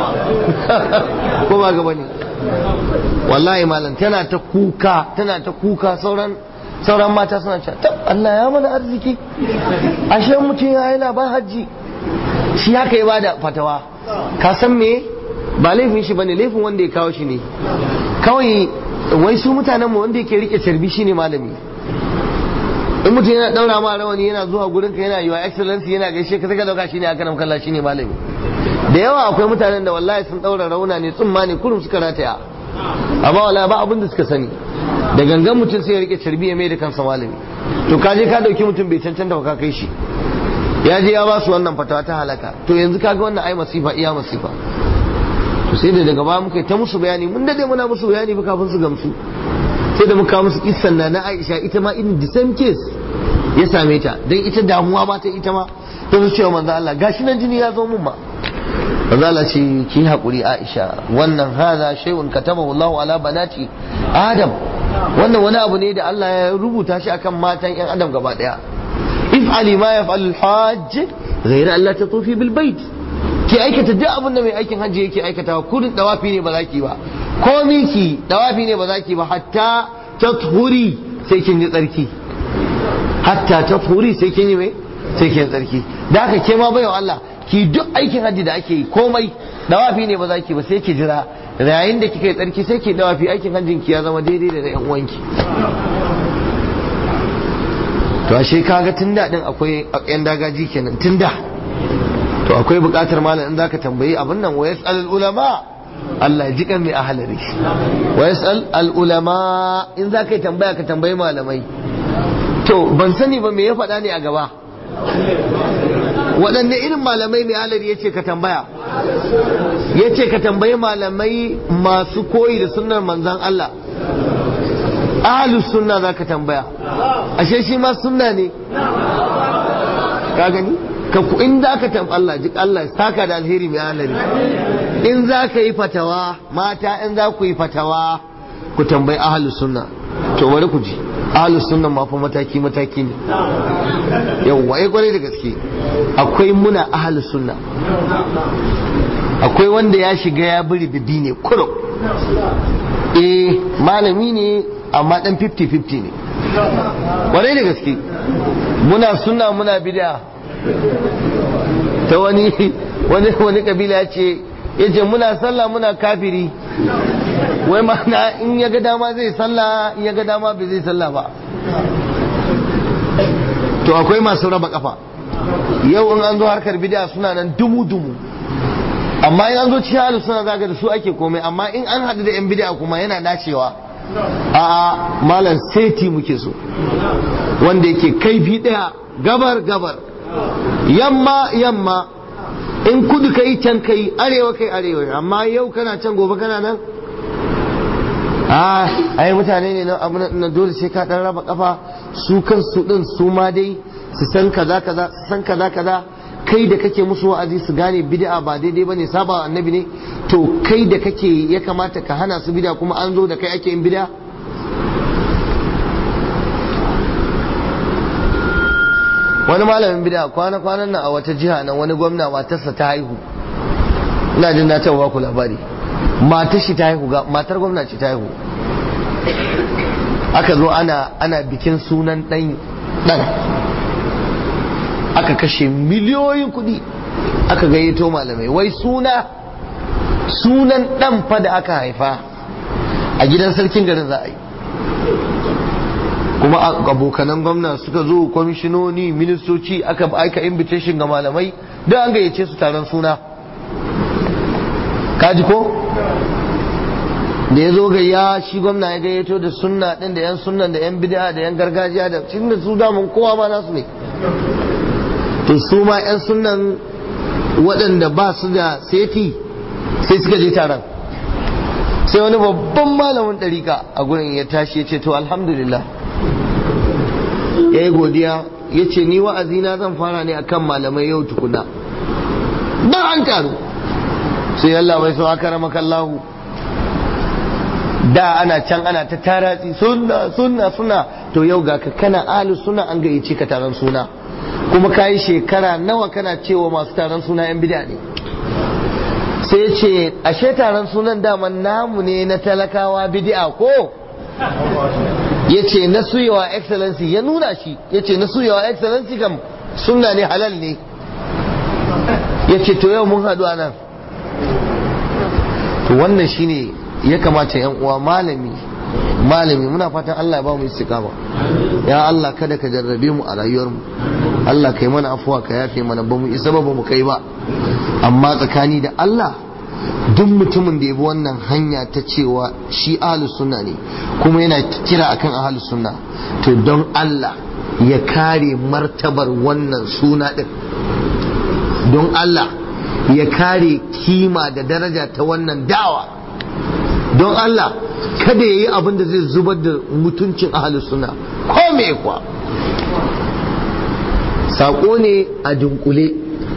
ko ba gaba ne wallahi malam tana ta kuka tana ta kuka sauran sauran mata suna cewa tab Allah ya mana arziki ashe mutum ya yi labar hajji shi haka ya bada fatawa ka san me ba laifin shi bane laifin wanda ya kawo shi ne kawai wai su mutanen mu wanda yake rike carbi shine malami in mutum yana daura ma rawani yana zuwa gurin ka yana yiwa excellency yana gaishe ka saka dauka shine aka nan kalla shine malami da yawa akwai mutanen da wallahi sun daura rauna ne tsumma ne kurum suka rataya amma wallahi ba abin da suka sani da gangan mutum sai ya rike carbi ya mai da kansa malami to ka je ka dauki mutum bai cancanta ba ka kai shi ya je ya ba su wannan fatawa ta halaka to yanzu kaga wannan ai masifa iya masifa to sai da daga baya muka ta musu bayani mun dade muna musu bayani ba kafin su gamsu sai da muka musu kissan na na Aisha ita ma in the same case ya same ta dan ita damuwa ba ta ita ma ta zo cewa manzo Allah gashi nan jini ya zo mun ma manzo Allah ce ki hakuri Aisha wannan hada shay'un katabahu Allah ala banati Adam wannan wani abu ne da Allah ya rubuta shi akan matan yan Adam gaba daya if'ali ma yaf'al al-hajj ghayra an la tatufi bil bait ki aikata duk abin da mai aikin hajji yake aikatawa kudin dawafi ne ba za ki ba ko miki dawafi ne ba za ki ba hatta tathuri sai kin yi tsarki hatta tathuri sai kin yi mai sai kin tsarki da haka ke ma bayan Allah ki duk aikin hajji da ake yi komai dawafi ne ba za ki ba sai ki jira yayin da kika yi tsarki sai ki dawafi aikin hajjin ki ya zama daidai da yan uwanki to ashe kaga tun da din akwai yan dagaji kenan tun da to akwai bukatar malam in zaka tambayi abin nan wa yas'al ulama Allah ji kan mai ahalari wa yas'al al ulama in zaka yi tambaya ka tambayi malamai to ban sani ba me ya faɗa ne a gaba waɗanne irin malamai mai ahalari yace ka tambaya yace ka tambayi malamai masu koyi da sunnar manzon Allah ahlus sunna zaka tambaya ashe shi ma sunna ne ka gani ka ku in za ka tafi Allah ji Allah saka da alheri mai alheri in za ka yi fatawa mata in za ku yi fatawa ku tambayi ahlus sunna to bari ku ji ahlus sunna ma fa mataki mataki ne yawwa ai kwarai da gaske akwai muna ahlus sunna akwai wanda ya shiga ya biri bibi ne kuro eh malami ne amma dan 50-50 ne kwarai da gaske muna sunna muna bid'a ta wani wani wani kabila ya ce ya ce muna sallah muna kafiri wai ma'ana in ya ga dama zai sallah in ya ga dama bai zai sallah ba to akwai masu raba kafa yau in an zo harkar bid'a suna nan dumu-dumu amma in an zo cikin halin suna zaga da su ake komai amma in an haɗu da yan bid'a kuma yana nacewa a malam seti muke so wanda yake kaifi ɗaya gabar gabar yamma yamma in kudu kai can kai arewa kai arewa amma yau kana can gobe kana nan a ai mutane ne na abu na dole sai ka dan raba kafa su kansu din su ma dai su san kaza kaza su san kaza kaza kai da kake musu wa'azi su gane bid'a ba daidai bane saba annabi ne to kai da kake ya kamata ka hana su bid'a kuma an zo da kai ake yin bid'a wani malamin bid'a kwana kwanan nan a wata jiha nan wani gwamna matarsa ta haihu ina jin na taɓa ku labari matar shi ta haihu matar gwamna ce ta haihu aka zo ana ana bikin sunan dan dan aka kashe miliyoyin kuɗi aka gayyato malamai wai suna sunan dan fa da aka haifa a gidan sarkin garin za a yi kuma abokanan gwamna suka zo kwamishinoni ministoci aka aika invitation ga malamai don an gayyace su taron suna kaji ko da ya zo gayya shi gwamna ya gayyato da sunna din da yan sunnan da yan bid'a da yan gargajiya da cikin da su damun kowa ma nasu ne to su ma yan sunnan waɗanda ba su da seti sai suka je taron sai wani babban malamin ɗarika a gurin ya tashi ya ce to alhamdulillah ya yi godiya ya ce ni wa'azina zan fara ne akan malamai yau tukuna ba an taru sai Allah bai so aka rama kallahu da ana can ana ta taratsi sunna sunna sunna to yau ga ka kana alu suna an gayyace ka taron suna kuma ka yi shekara nawa kana cewa masu taron suna yan bida ne sai ya ce ashe taron sunan daman namu ne na talakawa bid'a ko ya ce na suyawa excellency ya nuna shi ya ce na suyawa excellency kam sunna ne halal ne ya ce to yau mun haɗu a nan to wannan shine ya kamata yan uwa malami malami muna fatan Allah ya ba mu istiqama ya Allah kada ka jarrabe mu a rayuwar mu Allah kai mana afuwa ka yafe mana ba mu isa ba mu kai ba amma tsakani da Allah duk mutumin da ya bi wannan hanya ta cewa shi ahlus sunna ne kuma yana kira akan ahlus sunna to don Allah ya kare martabar wannan suna din don Allah ya kare kima da daraja ta wannan dawa don Allah kada ya yi abin da zai zubar da mutuncin ahalus suna ko me kuwa saƙo ne a dunkule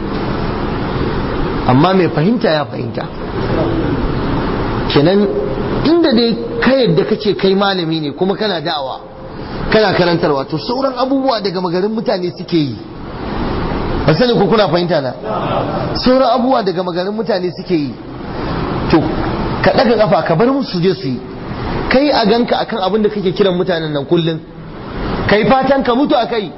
amma mai fahimta ya fahimta kenan inda dai ka yadda kace kai malami ne kuma kana da'awa kana karantarwa to sauran abubuwa daga magarin mutane suke yi ba sani ko kuna fahimta na sauran abubuwa daga magarin mutane suke yi to ka ɗaga ƙafa ka bar musu je su yi kai a ganka akan abin da kake kiran mutanen nan kullum kai fatan ka mutu a kai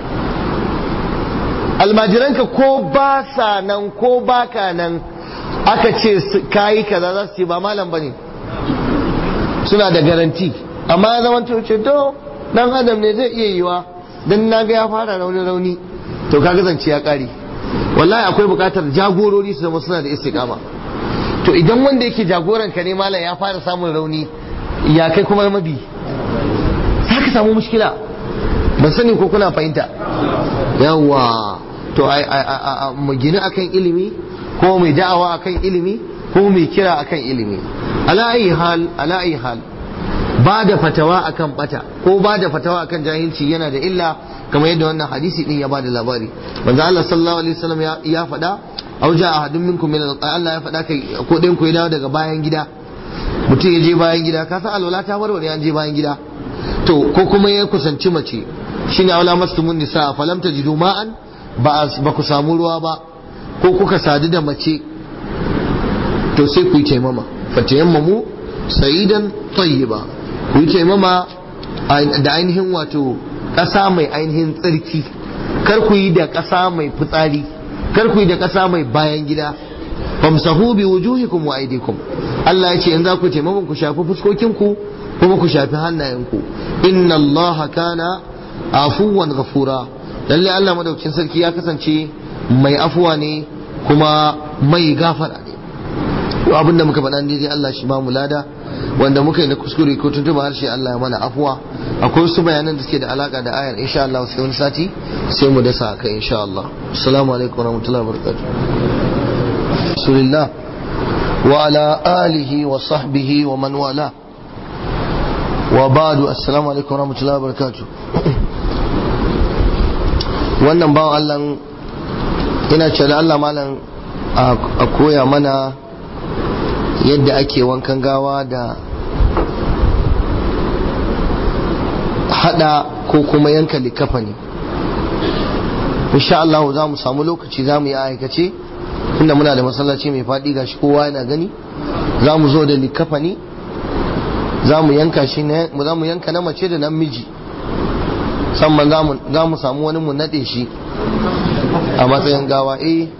almajiranka ko ba sa nan ko ba ka nan aka ce kayi kaza za su ce ba malam bane suna da garanti amma ya zama ce to dan adam ne zai iya yiwa dan na ga ya fara rauni rauni to kaga zance ya kare wallahi akwai bukatar jagorori su zama suna da istiqama to idan wanda yake jagoran ka ne malam ya fara samun rauni ya kai kuma mabi za ka samu mushkila ban sani ko kuna fahimta yawa to mu gini akan ilimi ko mai da'awa akan ilimi ko mai kira akan ilimi ala ayi hal ala ayi hal ba da fatawa akan bata ko ba da fatawa akan jahilci yana da illa kamar yadda wannan hadisi din ya bada labari manzo Allah sallallahu alaihi wasallam ya faɗa aw ja ahadun minkum min Allah ya faɗa kai ko ɗayan ku ya dawo daga bayan gida mutum ya je bayan gida ka san alwala ta warware an je bayan gida to ko kuma ya kusanci mace shine aula mastumun nisa falam tajidu ma'an ba ba ku samu ruwa ba ko kuka sadu da mace to sai ku yi taimama fatayammamu sa'idan tayyiba ku yi taimama da ainihin wato ƙasa mai ainihin tsarki kar ku yi da ƙasa mai fitsari kar ku yi da ƙasa mai bayan gida famsahu bi wujuhikum wa aydikum Allah ya ce in za ku taimama ku shafi fuskokinku kuma ku shafi hannayenku inna Allah kana afuwan ghafura lalle Allah madaukakin sarki ya kasance mai afuwa ne kuma mai gafara ne abin da muka faɗa ne dai Allah shi ba mu lada wanda muka yi na kuskure ko tuntuba harshe Allah ya mana afuwa akwai wasu bayanan da suke da alaka da ayar insha Allah sai wani sati sai mu dasa kai insha Allah assalamu alaikum warahmatullahi wabarakatuh rasulillah wa ala alihi wa sahbihi wa man wala wa ba'du assalamu alaikum warahmatullahi wabarakatuh wannan bawan Allah ina ce da Allah malam a koya mana yadda ake wankan gawa da hada ko kuma yanka likafa ne insha Allah za mu samu lokaci za mu yi aikace inda muna da masallaci mai faɗi gashi kowa yana gani za mu zo da likafa ne za mu yanka shi ne za mu yanka na mace da namiji sannan za mu samu wani mu naɗe shi a matsayin gawa eh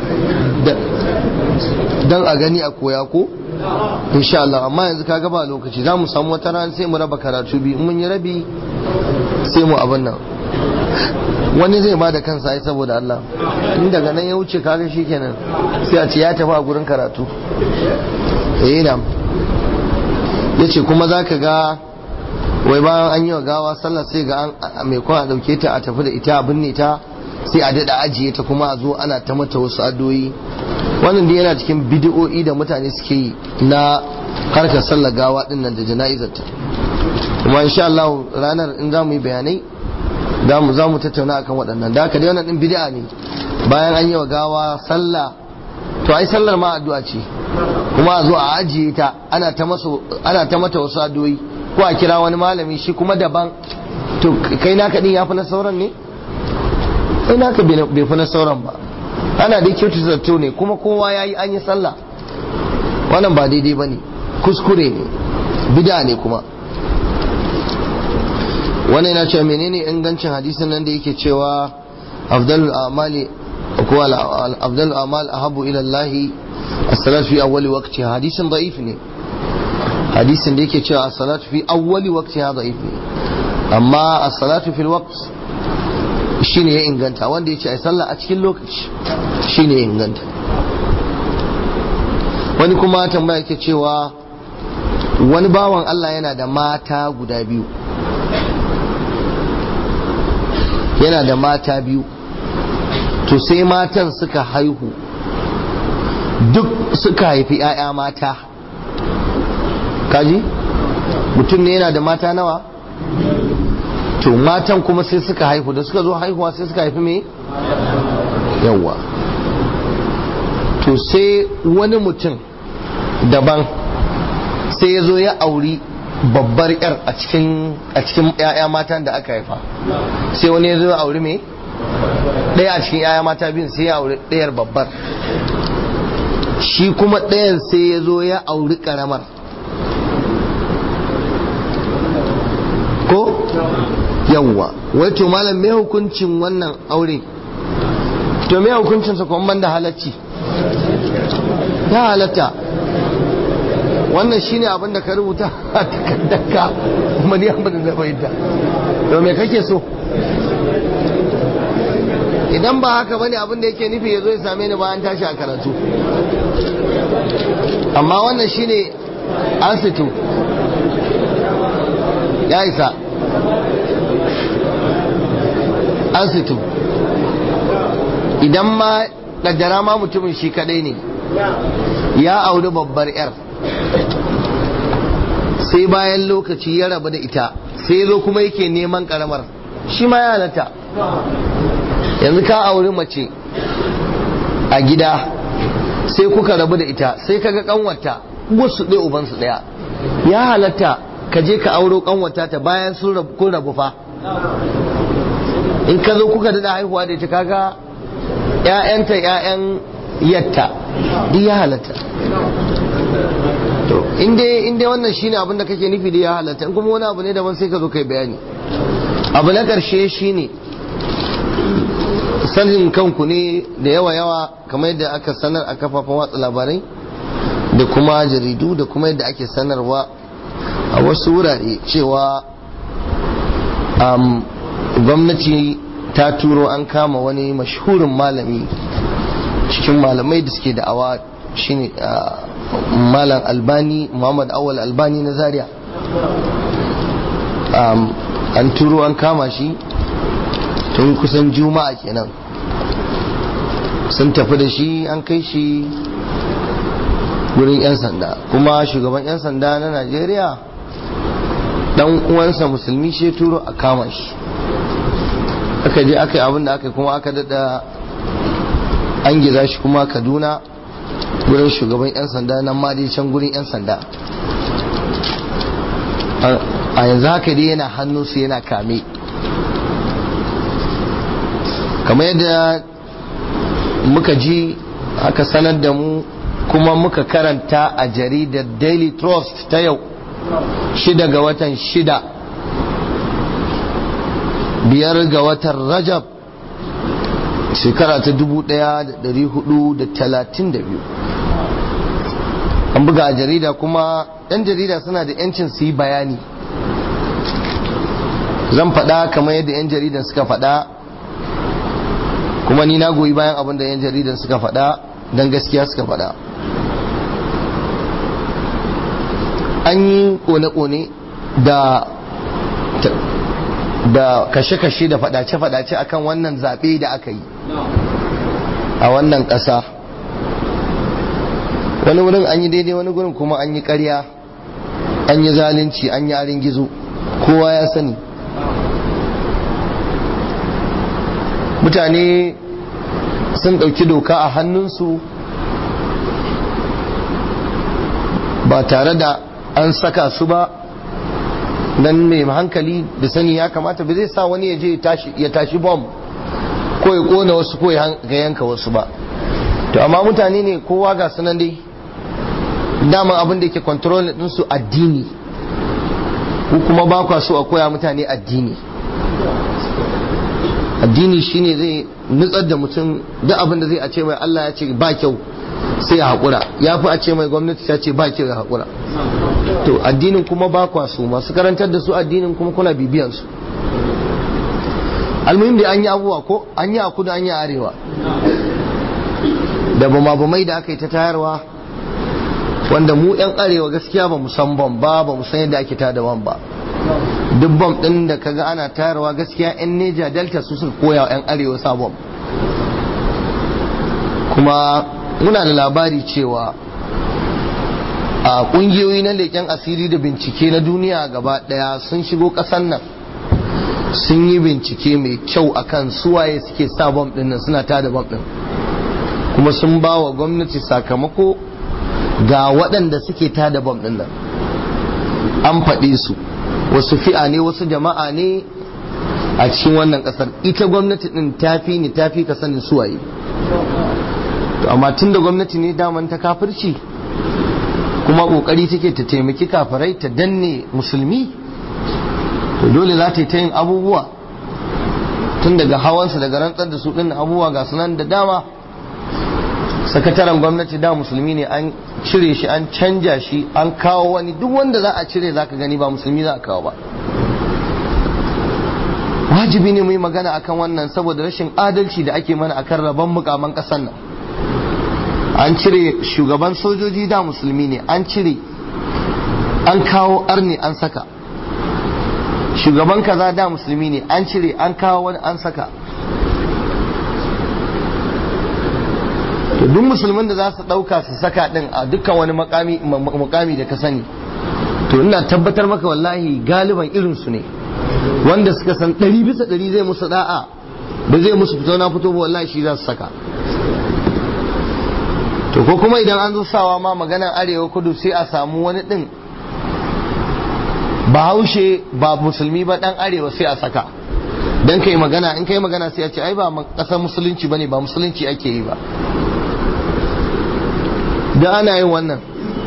dan a gani a koya ko insha Allah amma yanzu kaga ba lokaci za mu samu wata rana sai mu raba karatu biyu mun yi rabi sai mu abin nan wani zai ba da kansa ai saboda Allah in daga nan ya wuce kaga shikenan sai a ce ya tafi a gurin karatu eh na yace kuma zaka ga wai bayan an yi wa gawa sallah sai ga an mai kwan a dauke ta a tafi da ita a binne ta sai a dada ajiye ta kuma a zo ana ta mata wasu addu'o'i wannan dai yana cikin bidiyo'i da mutane suke yi na harkar sallar gawa din nan da jana'izar ta kuma insha Allah ranar in za mu yi bayanai za mu tattauna akan waɗannan da haka dai wannan din bid'a ne bayan an yi wa gawa sallah to ai sallar ma addu'a ce kuma a zo a ajiye ta ana ta ana ta mata wasu addu'o'i ko a kira wani malami shi kuma daban to kai naka din yafi na sauran ne kai naka bai fi na sauran ba ana dai kyautu zato ne kuma kowa ya yi an yi sallah wannan ba daidai ba ne kuskure ne bida ne kuma wannan yana cewa menene ingancin hadisin nan da yake cewa afdalul amali ko afdalul amal ahabu ila Allah as-salatu fi awwali waqti hadisin da'if ne hadisin da yake cewa as-salatu fi awwali waqtiha da'if ne amma as-salatu fil waqt shine ya inganta wanda ya ce ai sallah a cikin lokaci shine ya inganta wani kuma tambaya ke cewa wani bawan Allah yana da mata guda biyu yana da mata biyu to sai matan suka haihu duk suka haifi 'ya'ya mata kaji mutum ne yana da mata nawa to matan kuma sai suka haihu da suka zo haihuwa sai suka haifi me yawa to sai wani mutum daban sai ya zo ya auri babbar yar a cikin a cikin yaya matan da aka haifa sai wani ya zo ya auri me ɗaya a cikin yaya mata biyun sai ya auri ɗayar babbar shi kuma ɗayan sai ya zo ya auri ƙaramar ko yawwa wai to malam me hukuncin wannan aure to me hukuncin sa kuma banda halacci ya halatta wannan shine abin da ka rubuta a takaddarka kuma ni abin da bai da to me kake so idan ba haka bane abin da yake nufi ya zo ya same ni bayan tashi a karatu amma wannan shine asitu ya isa asitu idan ma kaddara ma mutumin shi kadai ne ya auri babbar yar sai bayan lokaci ya rabu da ita sai zo kuma yake neman karamar shi ma ya halatta yanzu ka auri mace a gida sai kuka rabu da ita sai kaga kanwata wasu ɗaya ubansu ɗaya ya halatta ka je ka auro kanwata ta bayan sun kun rabu fa in ka zo kuka daɗa haihuwa da ita kaga ‘ya'yanta ‘ya'yan yatta duk ya halatta to in dai wannan shine abin da kake nufi da ya halatta in kuma wani abu ne daban sai ka zo kai bayani abu na ƙarshe shine sanin kanku ne da yawa yawa kamar yadda aka sanar a kafafen watsa labarai da kuma jaridu da kuma yadda ake sanarwa a wasu wurare cewa gwamnati ta turo an kama wani mashhurin malami cikin malamai da suke da'awa shine malam albani muhammad awal albani na zaria an turo an kama shi tun kusan juma'a kenan sun tafi da shi an kai shi wurin 'yan sanda kuma shugaban 'yan sanda na najeriya dan uwansa musulmi shi turo a kama shi aka je aka yi abin da aka kuma aka dada an giza shi kuma kaduna wurin shugaban 'yan sanda nan ma dai can gurin 'yan sanda a yanzu haka dai yana hannunsu yana kame kamar yadda muka ji aka sanar da mu kuma muka karanta a jaridar daily trust ta yau shida ga watan shida biyar ga watan rajab shekara ta dubu daya da dari hudu da talatin da biyu an buga a jarida kuma yan jarida suna da yancin su yi bayani zan faɗa kamar yadda yan jaridan suka faɗa kuma ni na goyi bayan abin da yan jaridan suka faɗa don gaskiya suka faɗa an yi kone-kone da da kashe-kashe da faɗace-faɗace akan wannan zaɓe da aka yi a wannan ƙasa wani wurin an yi daidai wani wurin kuma an yi ƙarya an yi zalunci an yi arin gizo kowa ya sani mutane sun ɗauki doka a hannunsu ba tare da an saka su ba dan mai hankali da sani ya kamata ba zai sa wani ya je ya tashi bom ko ya kona wasu ko ya yanka wasu ba to amma mutane ne kowa ga sunan dai dama abin da yake control ɗinsu addini ko kuma ba kwa so a koya mutane addini addini shine zai nutsar da mutum duk abin da zai a ce mai Allah ya ce ba kyau sai ya haƙura ya fi a ce mai gwamnati ta ce ba kyau ya haƙura to addinin kuma ba kwa su masu karantar da su addinin kuma kuna bibiyan su almuhim da an yi abubuwa ko an yi a kudu an yi a arewa da bama bamai da aka yi ta tayarwa wanda mu yan arewa gaskiya ba mu san bam ba ba mu san yadda ake tada bam ba duk bam din da kaga ana tayarwa gaskiya yan neja delta su suka koya wa yan arewa sa bam kuma muna da labari cewa a kungiyoyi na leƙen asiri da bincike na duniya gaba ɗaya sun shigo ƙasar nan sun yi bincike mai kyau akan suwaye suke sa bom ɗin nan suna tada bom ɗin kuma sun ba wa gwamnati sakamako ga waɗanda suke tada bom ɗin nan an faɗe su wasu fi'a ne wasu jama'a ne a cikin wannan ƙasar ita gwamnati ɗin tafi ne tafi ka sanin suwaye to amma tun da gwamnati ne daman ta kafirci kuma kokari take ta taimaki kafirai ta danne musulmi to dole za ta yi ta yin abubuwa tun daga hawansa daga rantsar da su ɗin abubuwa ga sunan da dama sakataren gwamnati da musulmi ne an cire shi an canja shi an kawo wani duk wanda za a cire za ka gani ba musulmi za a kawo ba wajibi ne mu yi magana akan wannan saboda rashin adalci da ake mana akan rabon mukaman ƙasar nan an cire shugaban sojoji da musulmi ne an cire an kawo arni an saka shugaban kaza da musulmi ne an cire an kawo wani an saka to duk musulmin da za su ɗauka su saka ɗin a dukkan wani mukami da ka sani to ina tabbatar maka wallahi galiban irinsu ne wanda suka san ɗari bisa ɗari zai musu da'a ba zai musu fito na fito ba wallahi shi za su saka to ko kuma idan an zo sawa ma maganar arewa kudu sai a samu wani din ba haushe ba musulmi ba dan arewa sai a saka dan kai magana in kai magana sai a ce ai ba kasar musulunci bane ba musulunci ake yi ba da ana yin wannan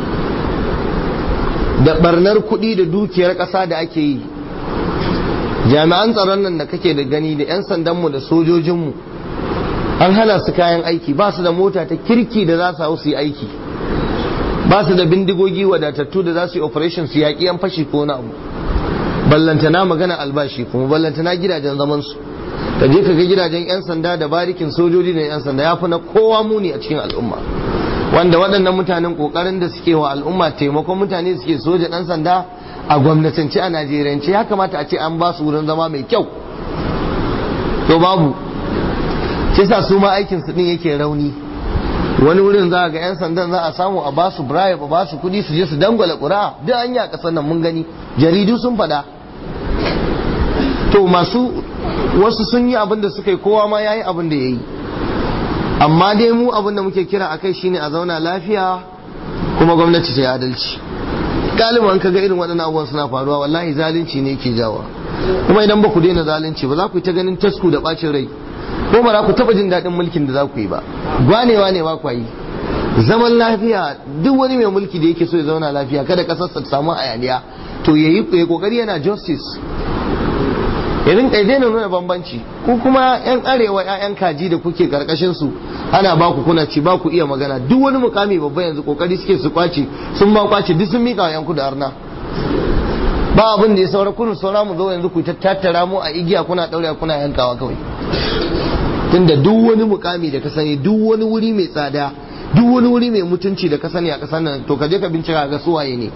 da barnar kuɗi da dukiyar ƙasa da ake yi jami'an tsaron nan da kake da gani da 'yan sandanmu da sojojinmu an hana su kayan aiki ba su da mota ta kirki da za su hau su yi aiki ba su da bindigogi wadatattu da za su yi operation su yaƙi yan fashi ko na abu ballantana magana albashi kuma ballantana gidajen zaman su ka je ka ga gidajen 'yan sanda da barikin sojoji da 'yan sanda ya fi na kowa muni a cikin al'umma wanda waɗannan mutanen ƙoƙarin da suke wa al'umma taimakon mutane suke soja ɗan sanda a gwamnatance a najeriyance ya kamata a ce an ba su wurin zama mai kyau to babu shi sa su ma aikin su din yake rauni wani wurin za ga 'yan sandan za a samu a ba su bribe a ba su kuɗi su je su dangwala ƙura duk an yi a ƙasar nan mun gani jaridu sun faɗa to masu wasu sun yi abin da suka yi kowa ma ya yi abin da ya yi amma dai mu abin da muke kira akai shine a zauna lafiya kuma gwamnati ta yi adalci galiban ka ga irin waɗannan abubuwan suna faruwa wallahi zalunci ne ke jawa kuma idan ba ku daina zalunci ba za ku yi ta ganin tasku da bacin rai ko ba za ku taɓa jin daɗin mulkin da za ku yi ba gwanewa ne ba ku yi zaman lafiya duk wani mai mulki da yake so ya zauna lafiya kada ƙasarsa ta samu hayaniya to ya yi kokari yana justice ya rinka daina nuna bambanci ku kuma yan arewa yan kaji da kuke karkashin su ana ba ku kuna ci ba ku iya magana duk wani mukami babba yanzu kokari suke su kwace sun ba kwace duk sun mika wa yan kudu arna ba abin da ya saura kunu saura mu zo yanzu ku tattara mu a igiya kuna daure kuna yankawa kawai tunda duk wani mukami da ka sani duk wani wuri mai tsada duk wani wuri mai mutunci da ka sani a kasar nan to ka je ka bincika ga suwaye ne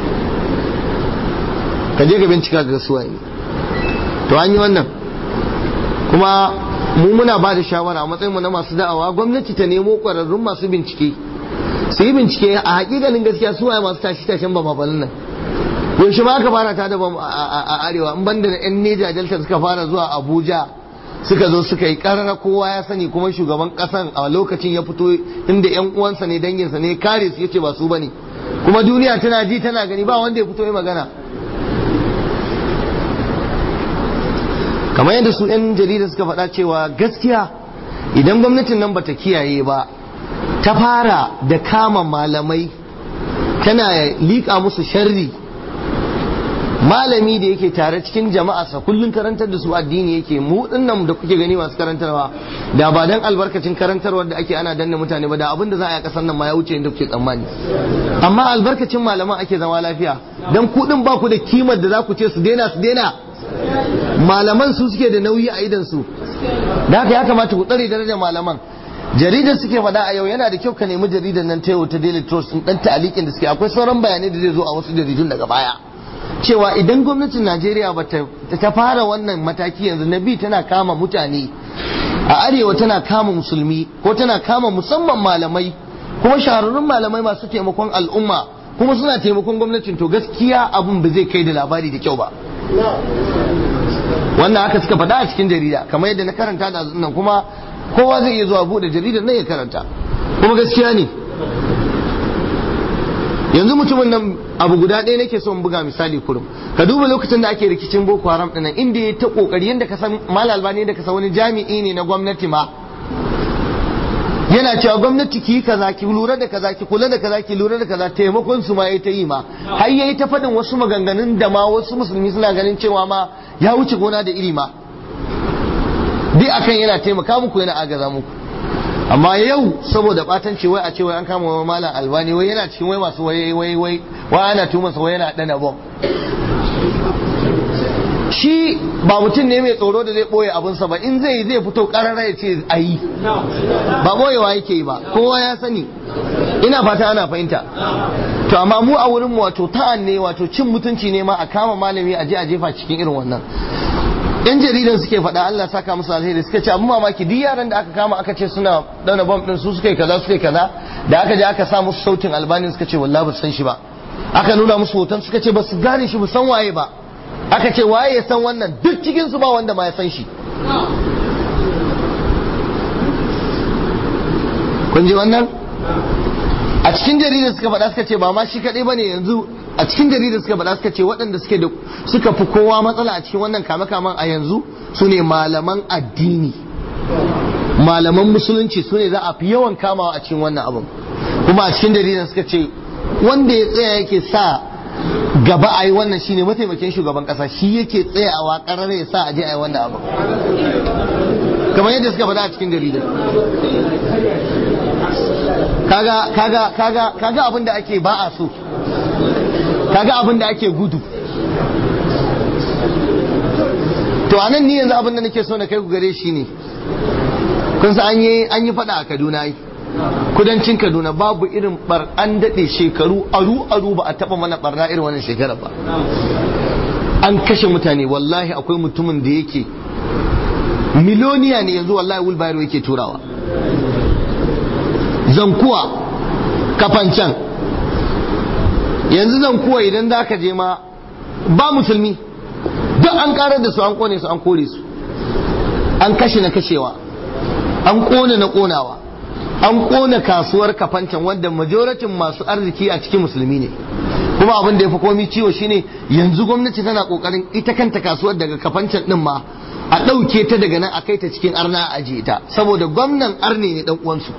ka je ka bincika ga suwaye ne to an yi wannan kuma mu muna ba da shawara a matsayinmu na masu da'awa gwamnati ta nemo ƙwararrun masu bincike su yi bincike a hakikanin gaskiya su waye masu tashi tashen ba mabalin nan yaushe ma aka fara ta da a arewa in banda yan neja delta suka fara zuwa abuja suka zo suka yi karara kowa ya sani kuma shugaban kasan a lokacin ya fito inda yan uwansa ne danginsa ne kare su yace ba su bane kuma duniya tana ji tana gani ba wanda ya fito ya magana kamar yadda su 'yan jarida suka faɗa cewa gaskiya idan gwamnatin nan bata kiyaye ba ta fara da kama malamai tana liƙa musu sharri malami da yake tare cikin jama'arsa kullum karantar da su addini yake mu dinnan da kuke gani masu karantarwa da ba dan albarkacin karantarwar da ake ana danna mutane ba da abin da za a yi a kasar nan ma ya wuce inda kuke tsammani amma albarkacin malaman ake zama lafiya dan kuɗin ba ku da kimar da za ku ce su daina su daina malaman su suke da nauyi a idan su da haka ya kamata ku tsare darajar malaman jaridar suke faɗa a yau yana da kyau ka nemi jaridar nan ta yau ta Daily Trust din dan ta'alikin da suke akwai sauran bayanai da zai zo a wasu jaridun daga baya cewa idan gwamnatin Najeriya ba ta fara wannan mataki yanzu na bi tana kama mutane a arewa tana kama musulmi ko tana kama musamman malamai kuma shahararrun malamai masu taimakon al'umma kuma suna taimakon gwamnatin to gaskiya abun ba zai kai da labari da kyau ba wannan haka suka faɗa a cikin jarida kamar yadda na karanta da nan kuma kowa zai iya zuwa buɗe jaridar nan ya karanta kuma gaskiya ne yanzu mutumin nan abu guda ɗaya nake son buga misali kurum ka duba lokacin da ake rikicin boko haram ɗin inda ya ta kokari yadda ka san mal albani da ka san wani jami'i ne na gwamnati ma yana cewa gwamnati ki yi kaza ki lura da kaza ki kula da kaza ki lura da kaza taimakon su ma yayi ta yi ma har yayi ta faɗin wasu maganganun da ma wasu musulmi suna ganin cewa ma ya wuce gona da iri ma duk akan yana taimaka muku yana agaza muku amma yau saboda batanci wai a ce wai an kama wai malam albani wai yana cikin wai masu wai wai wai wai ana tuma sa wai yana dana bom shi ba mutum ne mai tsoro da zai boye abinsa ba in zai zai fito karara ya ce a yi ba boyewa yake yi ba kowa ya sani ina fata ana fahimta to amma mu a wurin mu wato ta'an ne wato cin mutunci ne ma a kama malami a je a jefa cikin irin wannan yan jaridan suke faɗa Allah saka musu alheri suka ce abu mamaki duk yaran da aka kama aka ce suna dauna bom din su suka yi kaza suka yi kaza da aka je aka sa musu sautin albani suka ce wallahi ba san shi ba aka nuna musu hoton suka ce ba su gane shi ba san waye ba aka ce waye ya san wannan duk cikin su ba wanda ma ya san shi kun ji wannan a cikin jaridar suka faɗa suka ce ba ma shi kaɗai bane yanzu a cikin jaridar suka faɗa suka ce waɗanda suke da suka fi kowa matsala a cikin wannan kame-kamen a yanzu su ne malaman addini malaman musulunci su ne za a fi yawan kamawa a cikin wannan abin kuma a cikin jaridar suka ce wanda ya tsaya yake sa gaba a yi wannan shine mataimakin shugaban kasa shi yake tsayawa karar ya sa a je a yi wannan abin kamar yadda suka faɗa a cikin jaridar kaga kaga kaga kaga abin da ake ba a so kaga abin da ake gudu to anan ni yanzu abin da nake so na kai ku gare shi ne kun san an yi an yi fada a Kaduna yi kudancin Kaduna babu irin bar an dade shekaru aru aru ba a taba mana barna irin wannan shekara ba an kashe mutane wallahi akwai mutumin da yake miloniya ne yanzu wallahi wulbayar yake turawa zankuwa kafancan yanzu zankuwa idan za ka je ma ba musulmi duk an karar da su an kone su an kore su an kashe na kashewa an kone na konawa an kone kasuwar kafancan wanda majoratin masu arziki a cikin musulmi ne kuma abin da ya fi komi ciwo shine yanzu gwamnati tana kokarin ita kanta kasuwar daga kafancan din ma a ɗauke ta daga nan a kai ta cikin arna a ajiye ta saboda gwamnan arne ne dan uwansu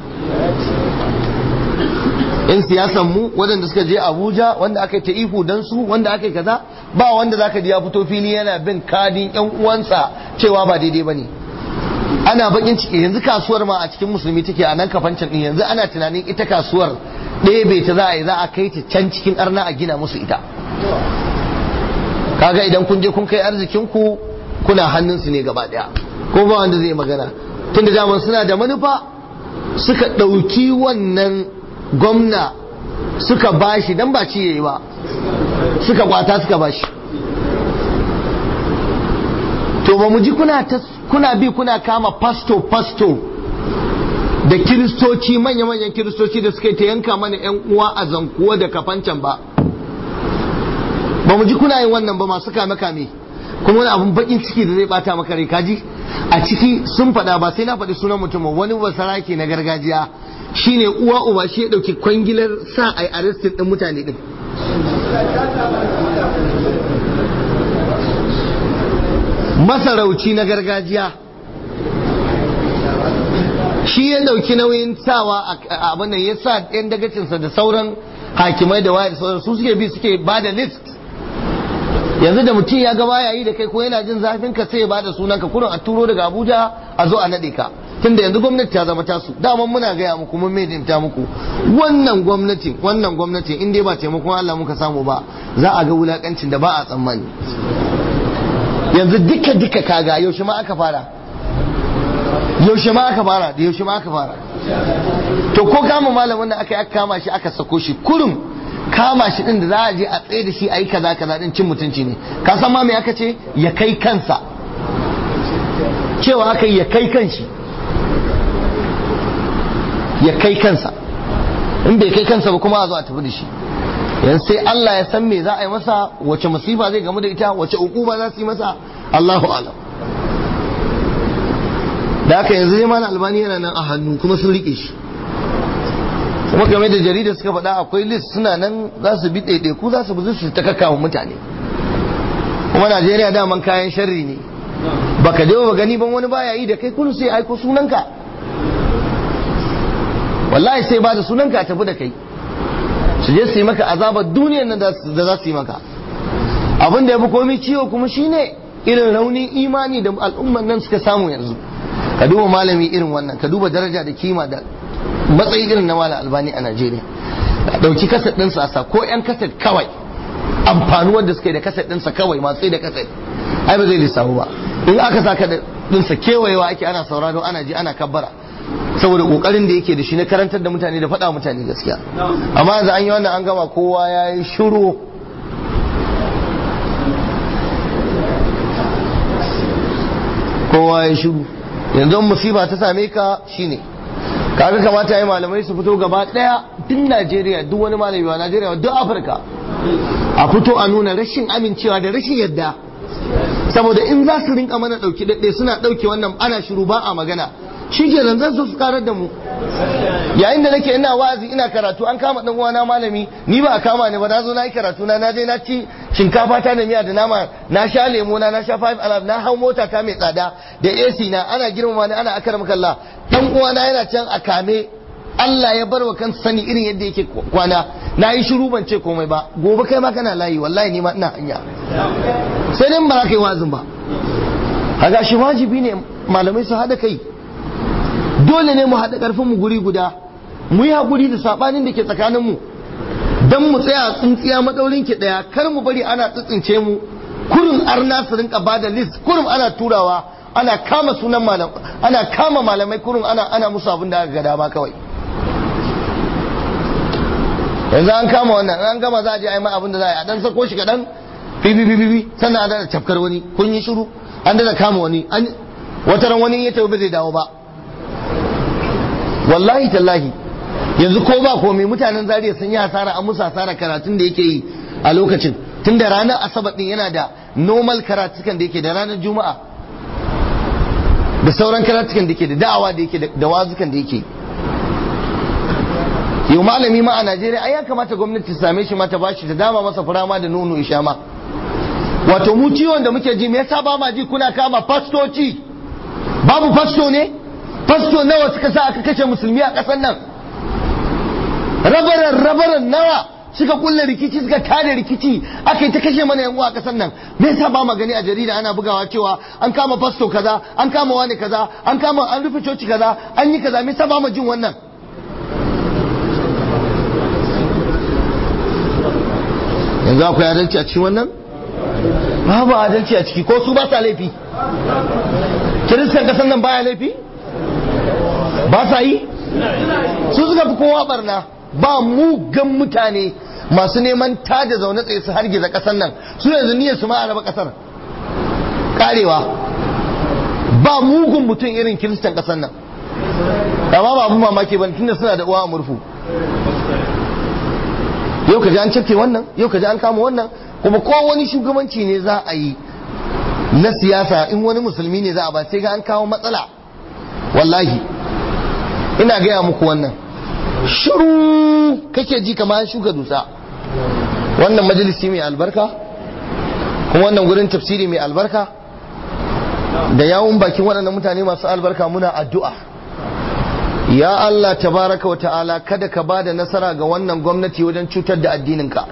yan siyasan mu waɗanda suka je abuja wanda aka yi ta ihu dan su wanda aka yi kaza ba wanda zaka ji ya fito fili yana bin kadin yan uwansa cewa ba daidai bane ana bakin ciki yanzu kasuwar ma a cikin musulmi take a nan kafancin din yanzu ana tunanin ita kasuwar ɗaya bai ta za a yi za a kai ta can cikin arna a gina musu ita kaga idan kun je kun kai arzikin ku kuna hannunsu ne gaba daya ko ba wanda zai magana tun da daman suna da manufa suka ɗauki wannan gwamna suka bashi dan ba ci yayi ba suka kwata suka bashi to ba mu ji kuna kuna bi kuna kama pasto pasto da kiristoci manya-manyan kiristoci da suka ta yanka mana 'yan uwa a zankuwa da kafancan ba ba mu ji kuna yin wannan ba masu kame-kame kuma wani abun bakin ciki da zai bata maka rai kaji a ciki sun faɗa ba sai na faɗi sunan mutum wani basarake na gargajiya shine uwa uba shi ya ɗauki kwangilar sa a arrestin ɗin mutane ɗin masarauci na gargajiya shi ya ɗauki nauyin sawa a abin nan ya sa ɗan dagacinsa da sauran hakimai da waya da sauran su suke bi suke ba da list yanzu da mutum ya ga baya yi da kai ko yana jin zafin ka sai ya bada sunan ka kurin a turo daga Abuja a zo a nade ka tunda yanzu gwamnati ta zama tasu daman muna gaya muku mun mai ta muku wannan gwamnatin wannan gwamnatin in dai ba taimakon Allah muka samu ba za a ga wulakancin da ba a tsammani yanzu duka duka kaga yaushe ma aka fara yaushe ma aka fara da yaushe ma aka fara to ko kama malamin da aka yi aka kama shi aka sako shi kurum kama shi din da za a je a tsaye da shi a yi kaza kaza din cin mutunci ne ka san ma me aka ce ya kai kansa cewa aka yi ya kai kanshi ya kai kansa in bai kai kansa ba kuma a zo a tafi da shi yanzu sai Allah ya san me za a yi masa wace musifa zai gamu da ita wace hukuma za su yi masa Allahu alam da haka yanzu zai mana albani yana nan a hannu kuma sun rike shi kuma game da jarida suka faɗa akwai list suna nan za su bi ɗaiɗaiku za su bi su ta kakkawa mutane kuma najeriya daman kayan sharri ne baka je ba gani ban wani baya yi da kai kullum sai aiko sunanka wallahi sai ba da sunanka a tafi da kai su je su yi maka azabar duniyar nan da za su yi maka abin da ya fi komai ciwo kuma shine irin raunin imani da al'umman nan suka samu yanzu ka duba malami irin wannan ka duba daraja da kima da matsayi irin na malam albani a najeriya dauki kaset ɗinsa a sa ko yan kaset kawai amfanuwar da suka yi da kaset ɗinsa kawai masu da kaset ai ba zai lissafu ba in aka sa ka ɗinsa kewayewa ake ana sauraro ana ji ana kabbara saboda kokarin da yake da shi na karantar da mutane da faɗa mutane gaskiya amma yanzu an yi wannan an gama kowa ya yi shiru kowa ya shiru yanzu musiba ta same ka shine kaga kamata yi malamai su fito gaba daya duk Najeriya duk wani malami ba Najeriya duk Afirka a fito a nuna rashin amincewa da rashin yadda saboda in za su rinka mana dauki daɗe suna dauke wannan ana shiru ba a magana shi ke zan su karar da mu yayin da nake ina wa'azi ina karatu an kama dan uwana malami ni ba a kama ni ba na zo na yi karatu na na je na ci shinkafa ta da miya da nama na sha lemo na na sha five alive na hau mota ta mai tsada da AC na ana girmama ni ana akar kalla dan uwana yana can a kame Allah ya bar wa kansa sani irin yadda yake kwana na yi shiru ban ce komai ba gobe kai ma kana layi wallahi ni ma ina hanya sai dai ba za ka yi wazin ba haga shi wajibi ne malamai su haɗa kai dole ne mu haɗa ƙarfin mu guri guda mu yi haƙuri da saɓanin da ke tsakanin mu dan mu tsaya tsintsiya madaurin ki ɗaya kar mu bari ana tsitsince mu kurin arna su rinka bada list kurin ana turawa ana kama sunan malam ana kama malamai kurin ana ana musu abin da aka ga dama kawai yanzu an kama wannan an gama za a je a yi mai abin da za a yi a dan sako shi kaɗan bibi bibi bibi sannan a dana cafkar wani kun yi shiru an dana kama wani an wata ran wani ya tafi ba zai dawo ba wallahi tallahi yanzu ko ba komai mutanen zariya sun yi hasara an musu hasara karatun da yake yi a lokacin tun da ranar asabar din yana da normal karatukan da yake da ranar juma'a da sauran karatukan da yake da da'awa da yake da wazukan da yake yau malami ma a najeriya ai ya kamata gwamnati ta same shi ma ta bashi ta dama masa furama da nono isha ma wato mu ciwon da muke ji me yasa ba ma ji kuna kama fastoci babu fasto ne fasto nawa suka sa aka kashe musulmi a ƙasar nan rabaran rabaran nawa suka kulle rikici suka tada rikici aka yi ta kashe mana yan uwa a ƙasar nan me yasa ba ma gani a jarida ana bugawa cewa an kama fasto kaza an kama wani kaza an kama an rufe coci kaza an yi kaza me yasa ba ma jin wannan yanzu akwai adalci a cikin wannan babu adalci a ciki ko su ba sa laifi kiristan kasan nan baya laifi ba sa yi su suka fi kowa barna ba mugan mutane masu neman tada zaune tsaye su hargiza kasan nan su yanzu niyyar su ma a raba kasar karewa ba mugun mutum irin kiristan kasan nan amma ba abu mamaki ba tunda suna da uwa a murfu yau ka ji an cafke wannan yau ka ji an kama wannan kuma ko wani shugabanci ne za a yi na siyasa in wani musulmi ne za a ba sai ga an kawo matsala wallahi ina gaya muku wannan shiru kake ji kamar an shuka dusa wannan majalisi mai albarka kuma wannan gurin tafsiri mai albarka da yawun bakin waɗannan mutane masu albarka muna addu'a ya Allah tabaraka wa ta'ala kada ka ba da nasara ga wannan gwamnati wajen cutar da addininka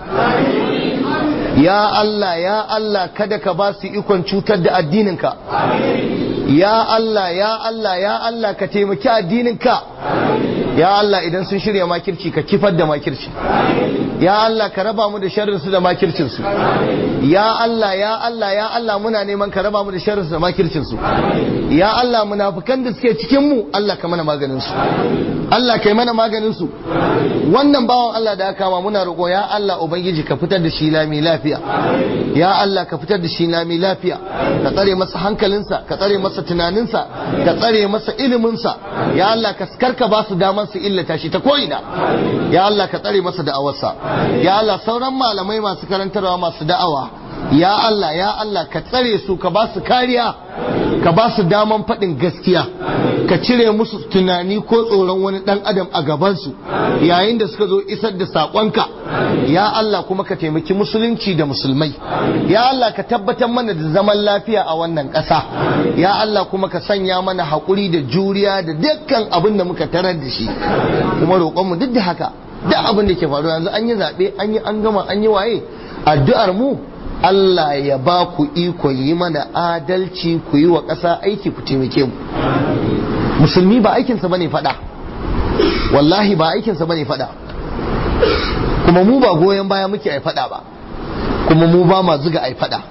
ya Allah ya Allah kada ka ba su ikon cutar da addininka ya Allah ya Allah ya Allah ka taimaki addininka ya Allah idan sun shirya makirci ka kifar da makirci ya Allah ka raba mu da sharrinsu da makircinsu ya Allah ya Allah ya Allah muna neman ka raba mu da sharrinsu da makircinsu ya Allah munafukan da suke cikin mu Allah ka mana maganin su Allah kai mana maganin su wannan bawan Allah da aka kama muna roƙo ya Allah ubangiji ka fitar da shi lami lafiya ya Allah ka fitar da shi lami lafiya ka tsare masa hankalinsa ka tsare masa tunaninsa ka tsare masa iliminsa ya Allah ka karka ba su daman su illata shi ta ko'ina ya Allah ka tsare masa da'awarsa ya Allah sauran malamai masu karantarwa masu da'awa ya Allah ya Allah ka tsare su ka ba su kariya ka ba su daman faɗin gaskiya ka cire musu tunani ko tsoron wani ɗan adam a gabansu yayin da suka zo isar da saƙonka ya Allah kuma ka taimaki musulunci da musulmai ya Allah ka tabbatar mana da zaman lafiya a wannan ƙasa ya Allah kuma ka sanya mana haƙuri da juriya da dukkan abin da muka tarar da shi kuma roƙonmu duk da haka duk abin da ke faruwa yanzu an yi zaɓe an yi an gama an yi waye addu'ar mu Allah ya ba ku ikon yi mana adalci ku yi wa ƙasa aiki ku taimake mu musulmi ba aikinsa bane faɗa wallahi ba aikinsa bane faɗa kuma mu ba goyon baya muke ai faɗa ba kuma mu ba ma zuga ai faɗa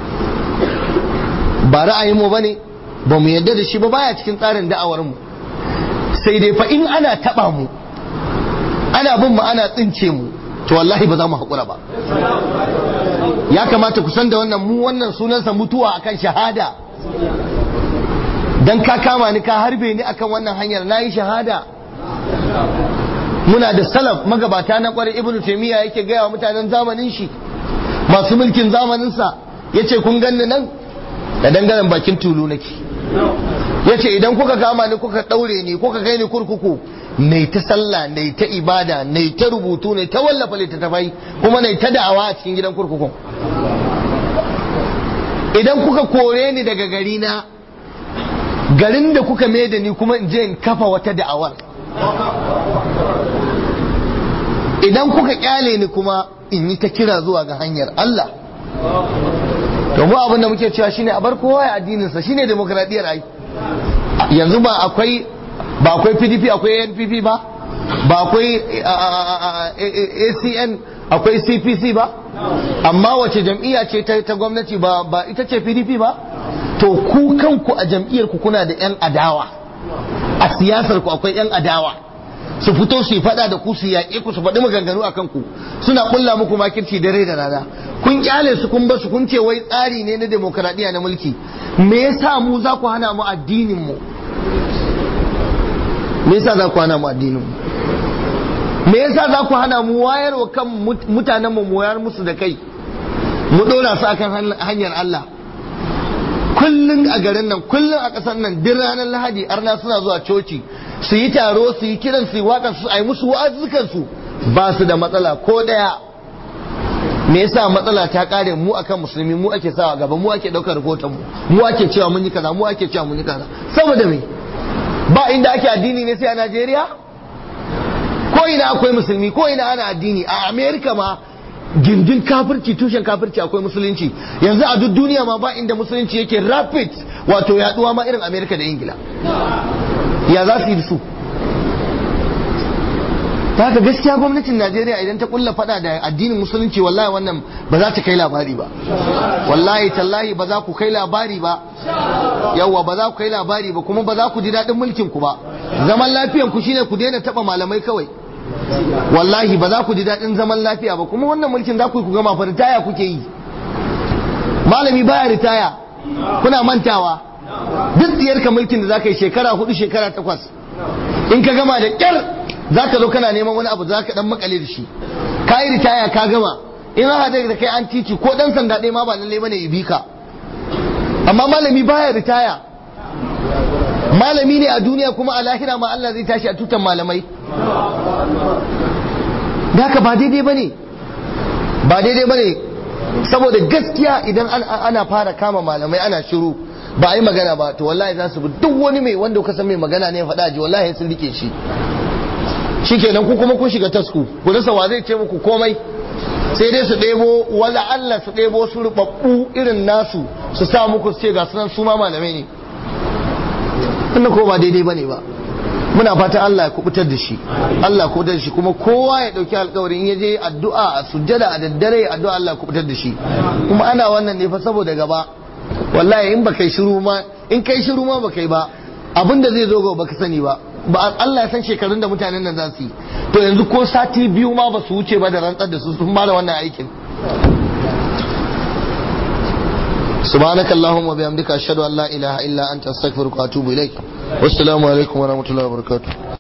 ba ra'ayin mu bane ba mu yarda da shi ba baya cikin tsarin da'awar mu sai dai fa in ana taɓa mu ana bin mu ana tsince mu to wallahi ba za mu haƙura ba ya kamata ku san da wannan mu wannan sunansa mutuwa akan shahada dan ka kama ni ka harbe ni akan wannan hanyar nayi shahada muna da salaf magabata na kwarai ibnu taymiya yake gaya wa mutanen zamanin shi masu mulkin zamanin sa yace kun ganni nan da dangaren bakin tulu nake ya ce idan kuka kama ni kuka ɗaure ni kuka kai ni kurkuku nai ta sallah nai ta ibada nai ta rubutu nai ta wallafa littattafai kuma nai ta da'awa a cikin gidan kurkukun idan kuka kore ni daga gari na garin da kuka mai da ni kuma in je in kafa wata da'awar idan kuka kyale ni kuma in yi ta kira zuwa ga hanyar Allah to mu abin da muke cewa shine a bar kowa ya addinin sa shine demokradiyyar ai yanzu ba akwai ba akwai PDP akwai NPP ba ba akwai ACN akwai CPC ba amma wace jam'iyya ce ta gwamnati ba ba ita ce PDP ba to ku kanku a jam'iyyar ku kuna da yan adawa a siyasar ku akwai yan adawa su fito su yi fada da ku su yaƙe ku su faɗi maganganu a kanku suna ƙulla muku makirci dare da rana kun kyale su kun basu kun ce wai tsari ne na demokradiyya na mulki me yasa mu za ku hana mu addinin mu me yasa za ku hana mu addinin mu me yasa za ku hana mu wayar wa kan mutanen mu wayar musu da kai mu dora su akan hanyar Allah kullun a garin nan kullun a ƙasar nan duk ranar Lahadi arna suna zuwa coci su yi taro su yi kiran su yi waƙar su a yi musu wa'azukan su ba su da matsala ko daya me yasa matsala ta kare mu akan musulmi mu ake sawa gaba mu ake daukar rahoton mu mu ake cewa mun yi kaza mu ake cewa mun yi kaza saboda me ba inda ake addini ne sai a Najeriya ko ina akwai musulmi ko ina ana addini a America ma gindin kafirci tushen kafirci akwai musulunci yanzu a duk duniya ma ba inda musulunci yake rapid wato yaduwa ma irin America da Ingila ya za su yi su ta haka gaskiya gwamnatin najeriya idan ta kulla fada da addinin musulunci wallahi wannan ba za ta kai labari ba wallahi tallahi ba za ku kai labari ba yawwa ba za ku kai labari ba kuma ba za ku ji daɗin mulkin ku ba zaman lafiyan ku shine ku daina taɓa malamai kawai wallahi ba za ku ji daɗin zaman lafiya ba kuma wannan mulkin za ku yi ku gama fa ritaya kuke yi malami baya ritaya kuna mantawa duk diyarka mulkin da za ka yi shekara hudu shekara takwas in ka gama da kyar za ka zo kana neman wani abu za ka dan makale da shi ka yi ritaya ka gama in aka da kai an titi ko dan sanda ɗaya ma ba lalle bane ya bi ka amma malami baya ritaya malami ne a duniya kuma a lahira ma Allah zai tashi a tutan malamai da haka ba daidai bane ba daidai bane saboda gaskiya idan ana fara kama malamai ana shiru ba a yi magana ba to wallahi za su bi duk wani mai wanda kuka san mai magana ne faɗa ji wallahi sun rike shi shikenan ku kuma kun shiga tasku ku rasa wa zai ce muku komai sai dai su ɗebo wala Allah su ɗebo su rubabbu irin nasu su sa muku su ce ga sunan su ma malamai ne inda ko ba daidai bane ba muna fatan Allah ya kubutar da shi Allah ya kubutar da shi kuma kowa ya dauki alƙawarin in yaje addu'a a sujjada a daddare addu'a Allah ya kubutar da shi kuma ana wannan ne fa saboda gaba wallahi in baka yi shiru ma in kai shiru ma baka yi ba abinda zai zo gaba baka sani ba ba Allah ya san shekarun da mutanen nan za su yi to yanzu ko sati biyu ma ba su wuce ba da rantsar da su sun ba da wannan aikin سبحانك اللهم وبحمدك أشهد أن لا إله إلا أنت أستغفرك وأتوب إليك والسلام عليكم ورحمة الله وبركاته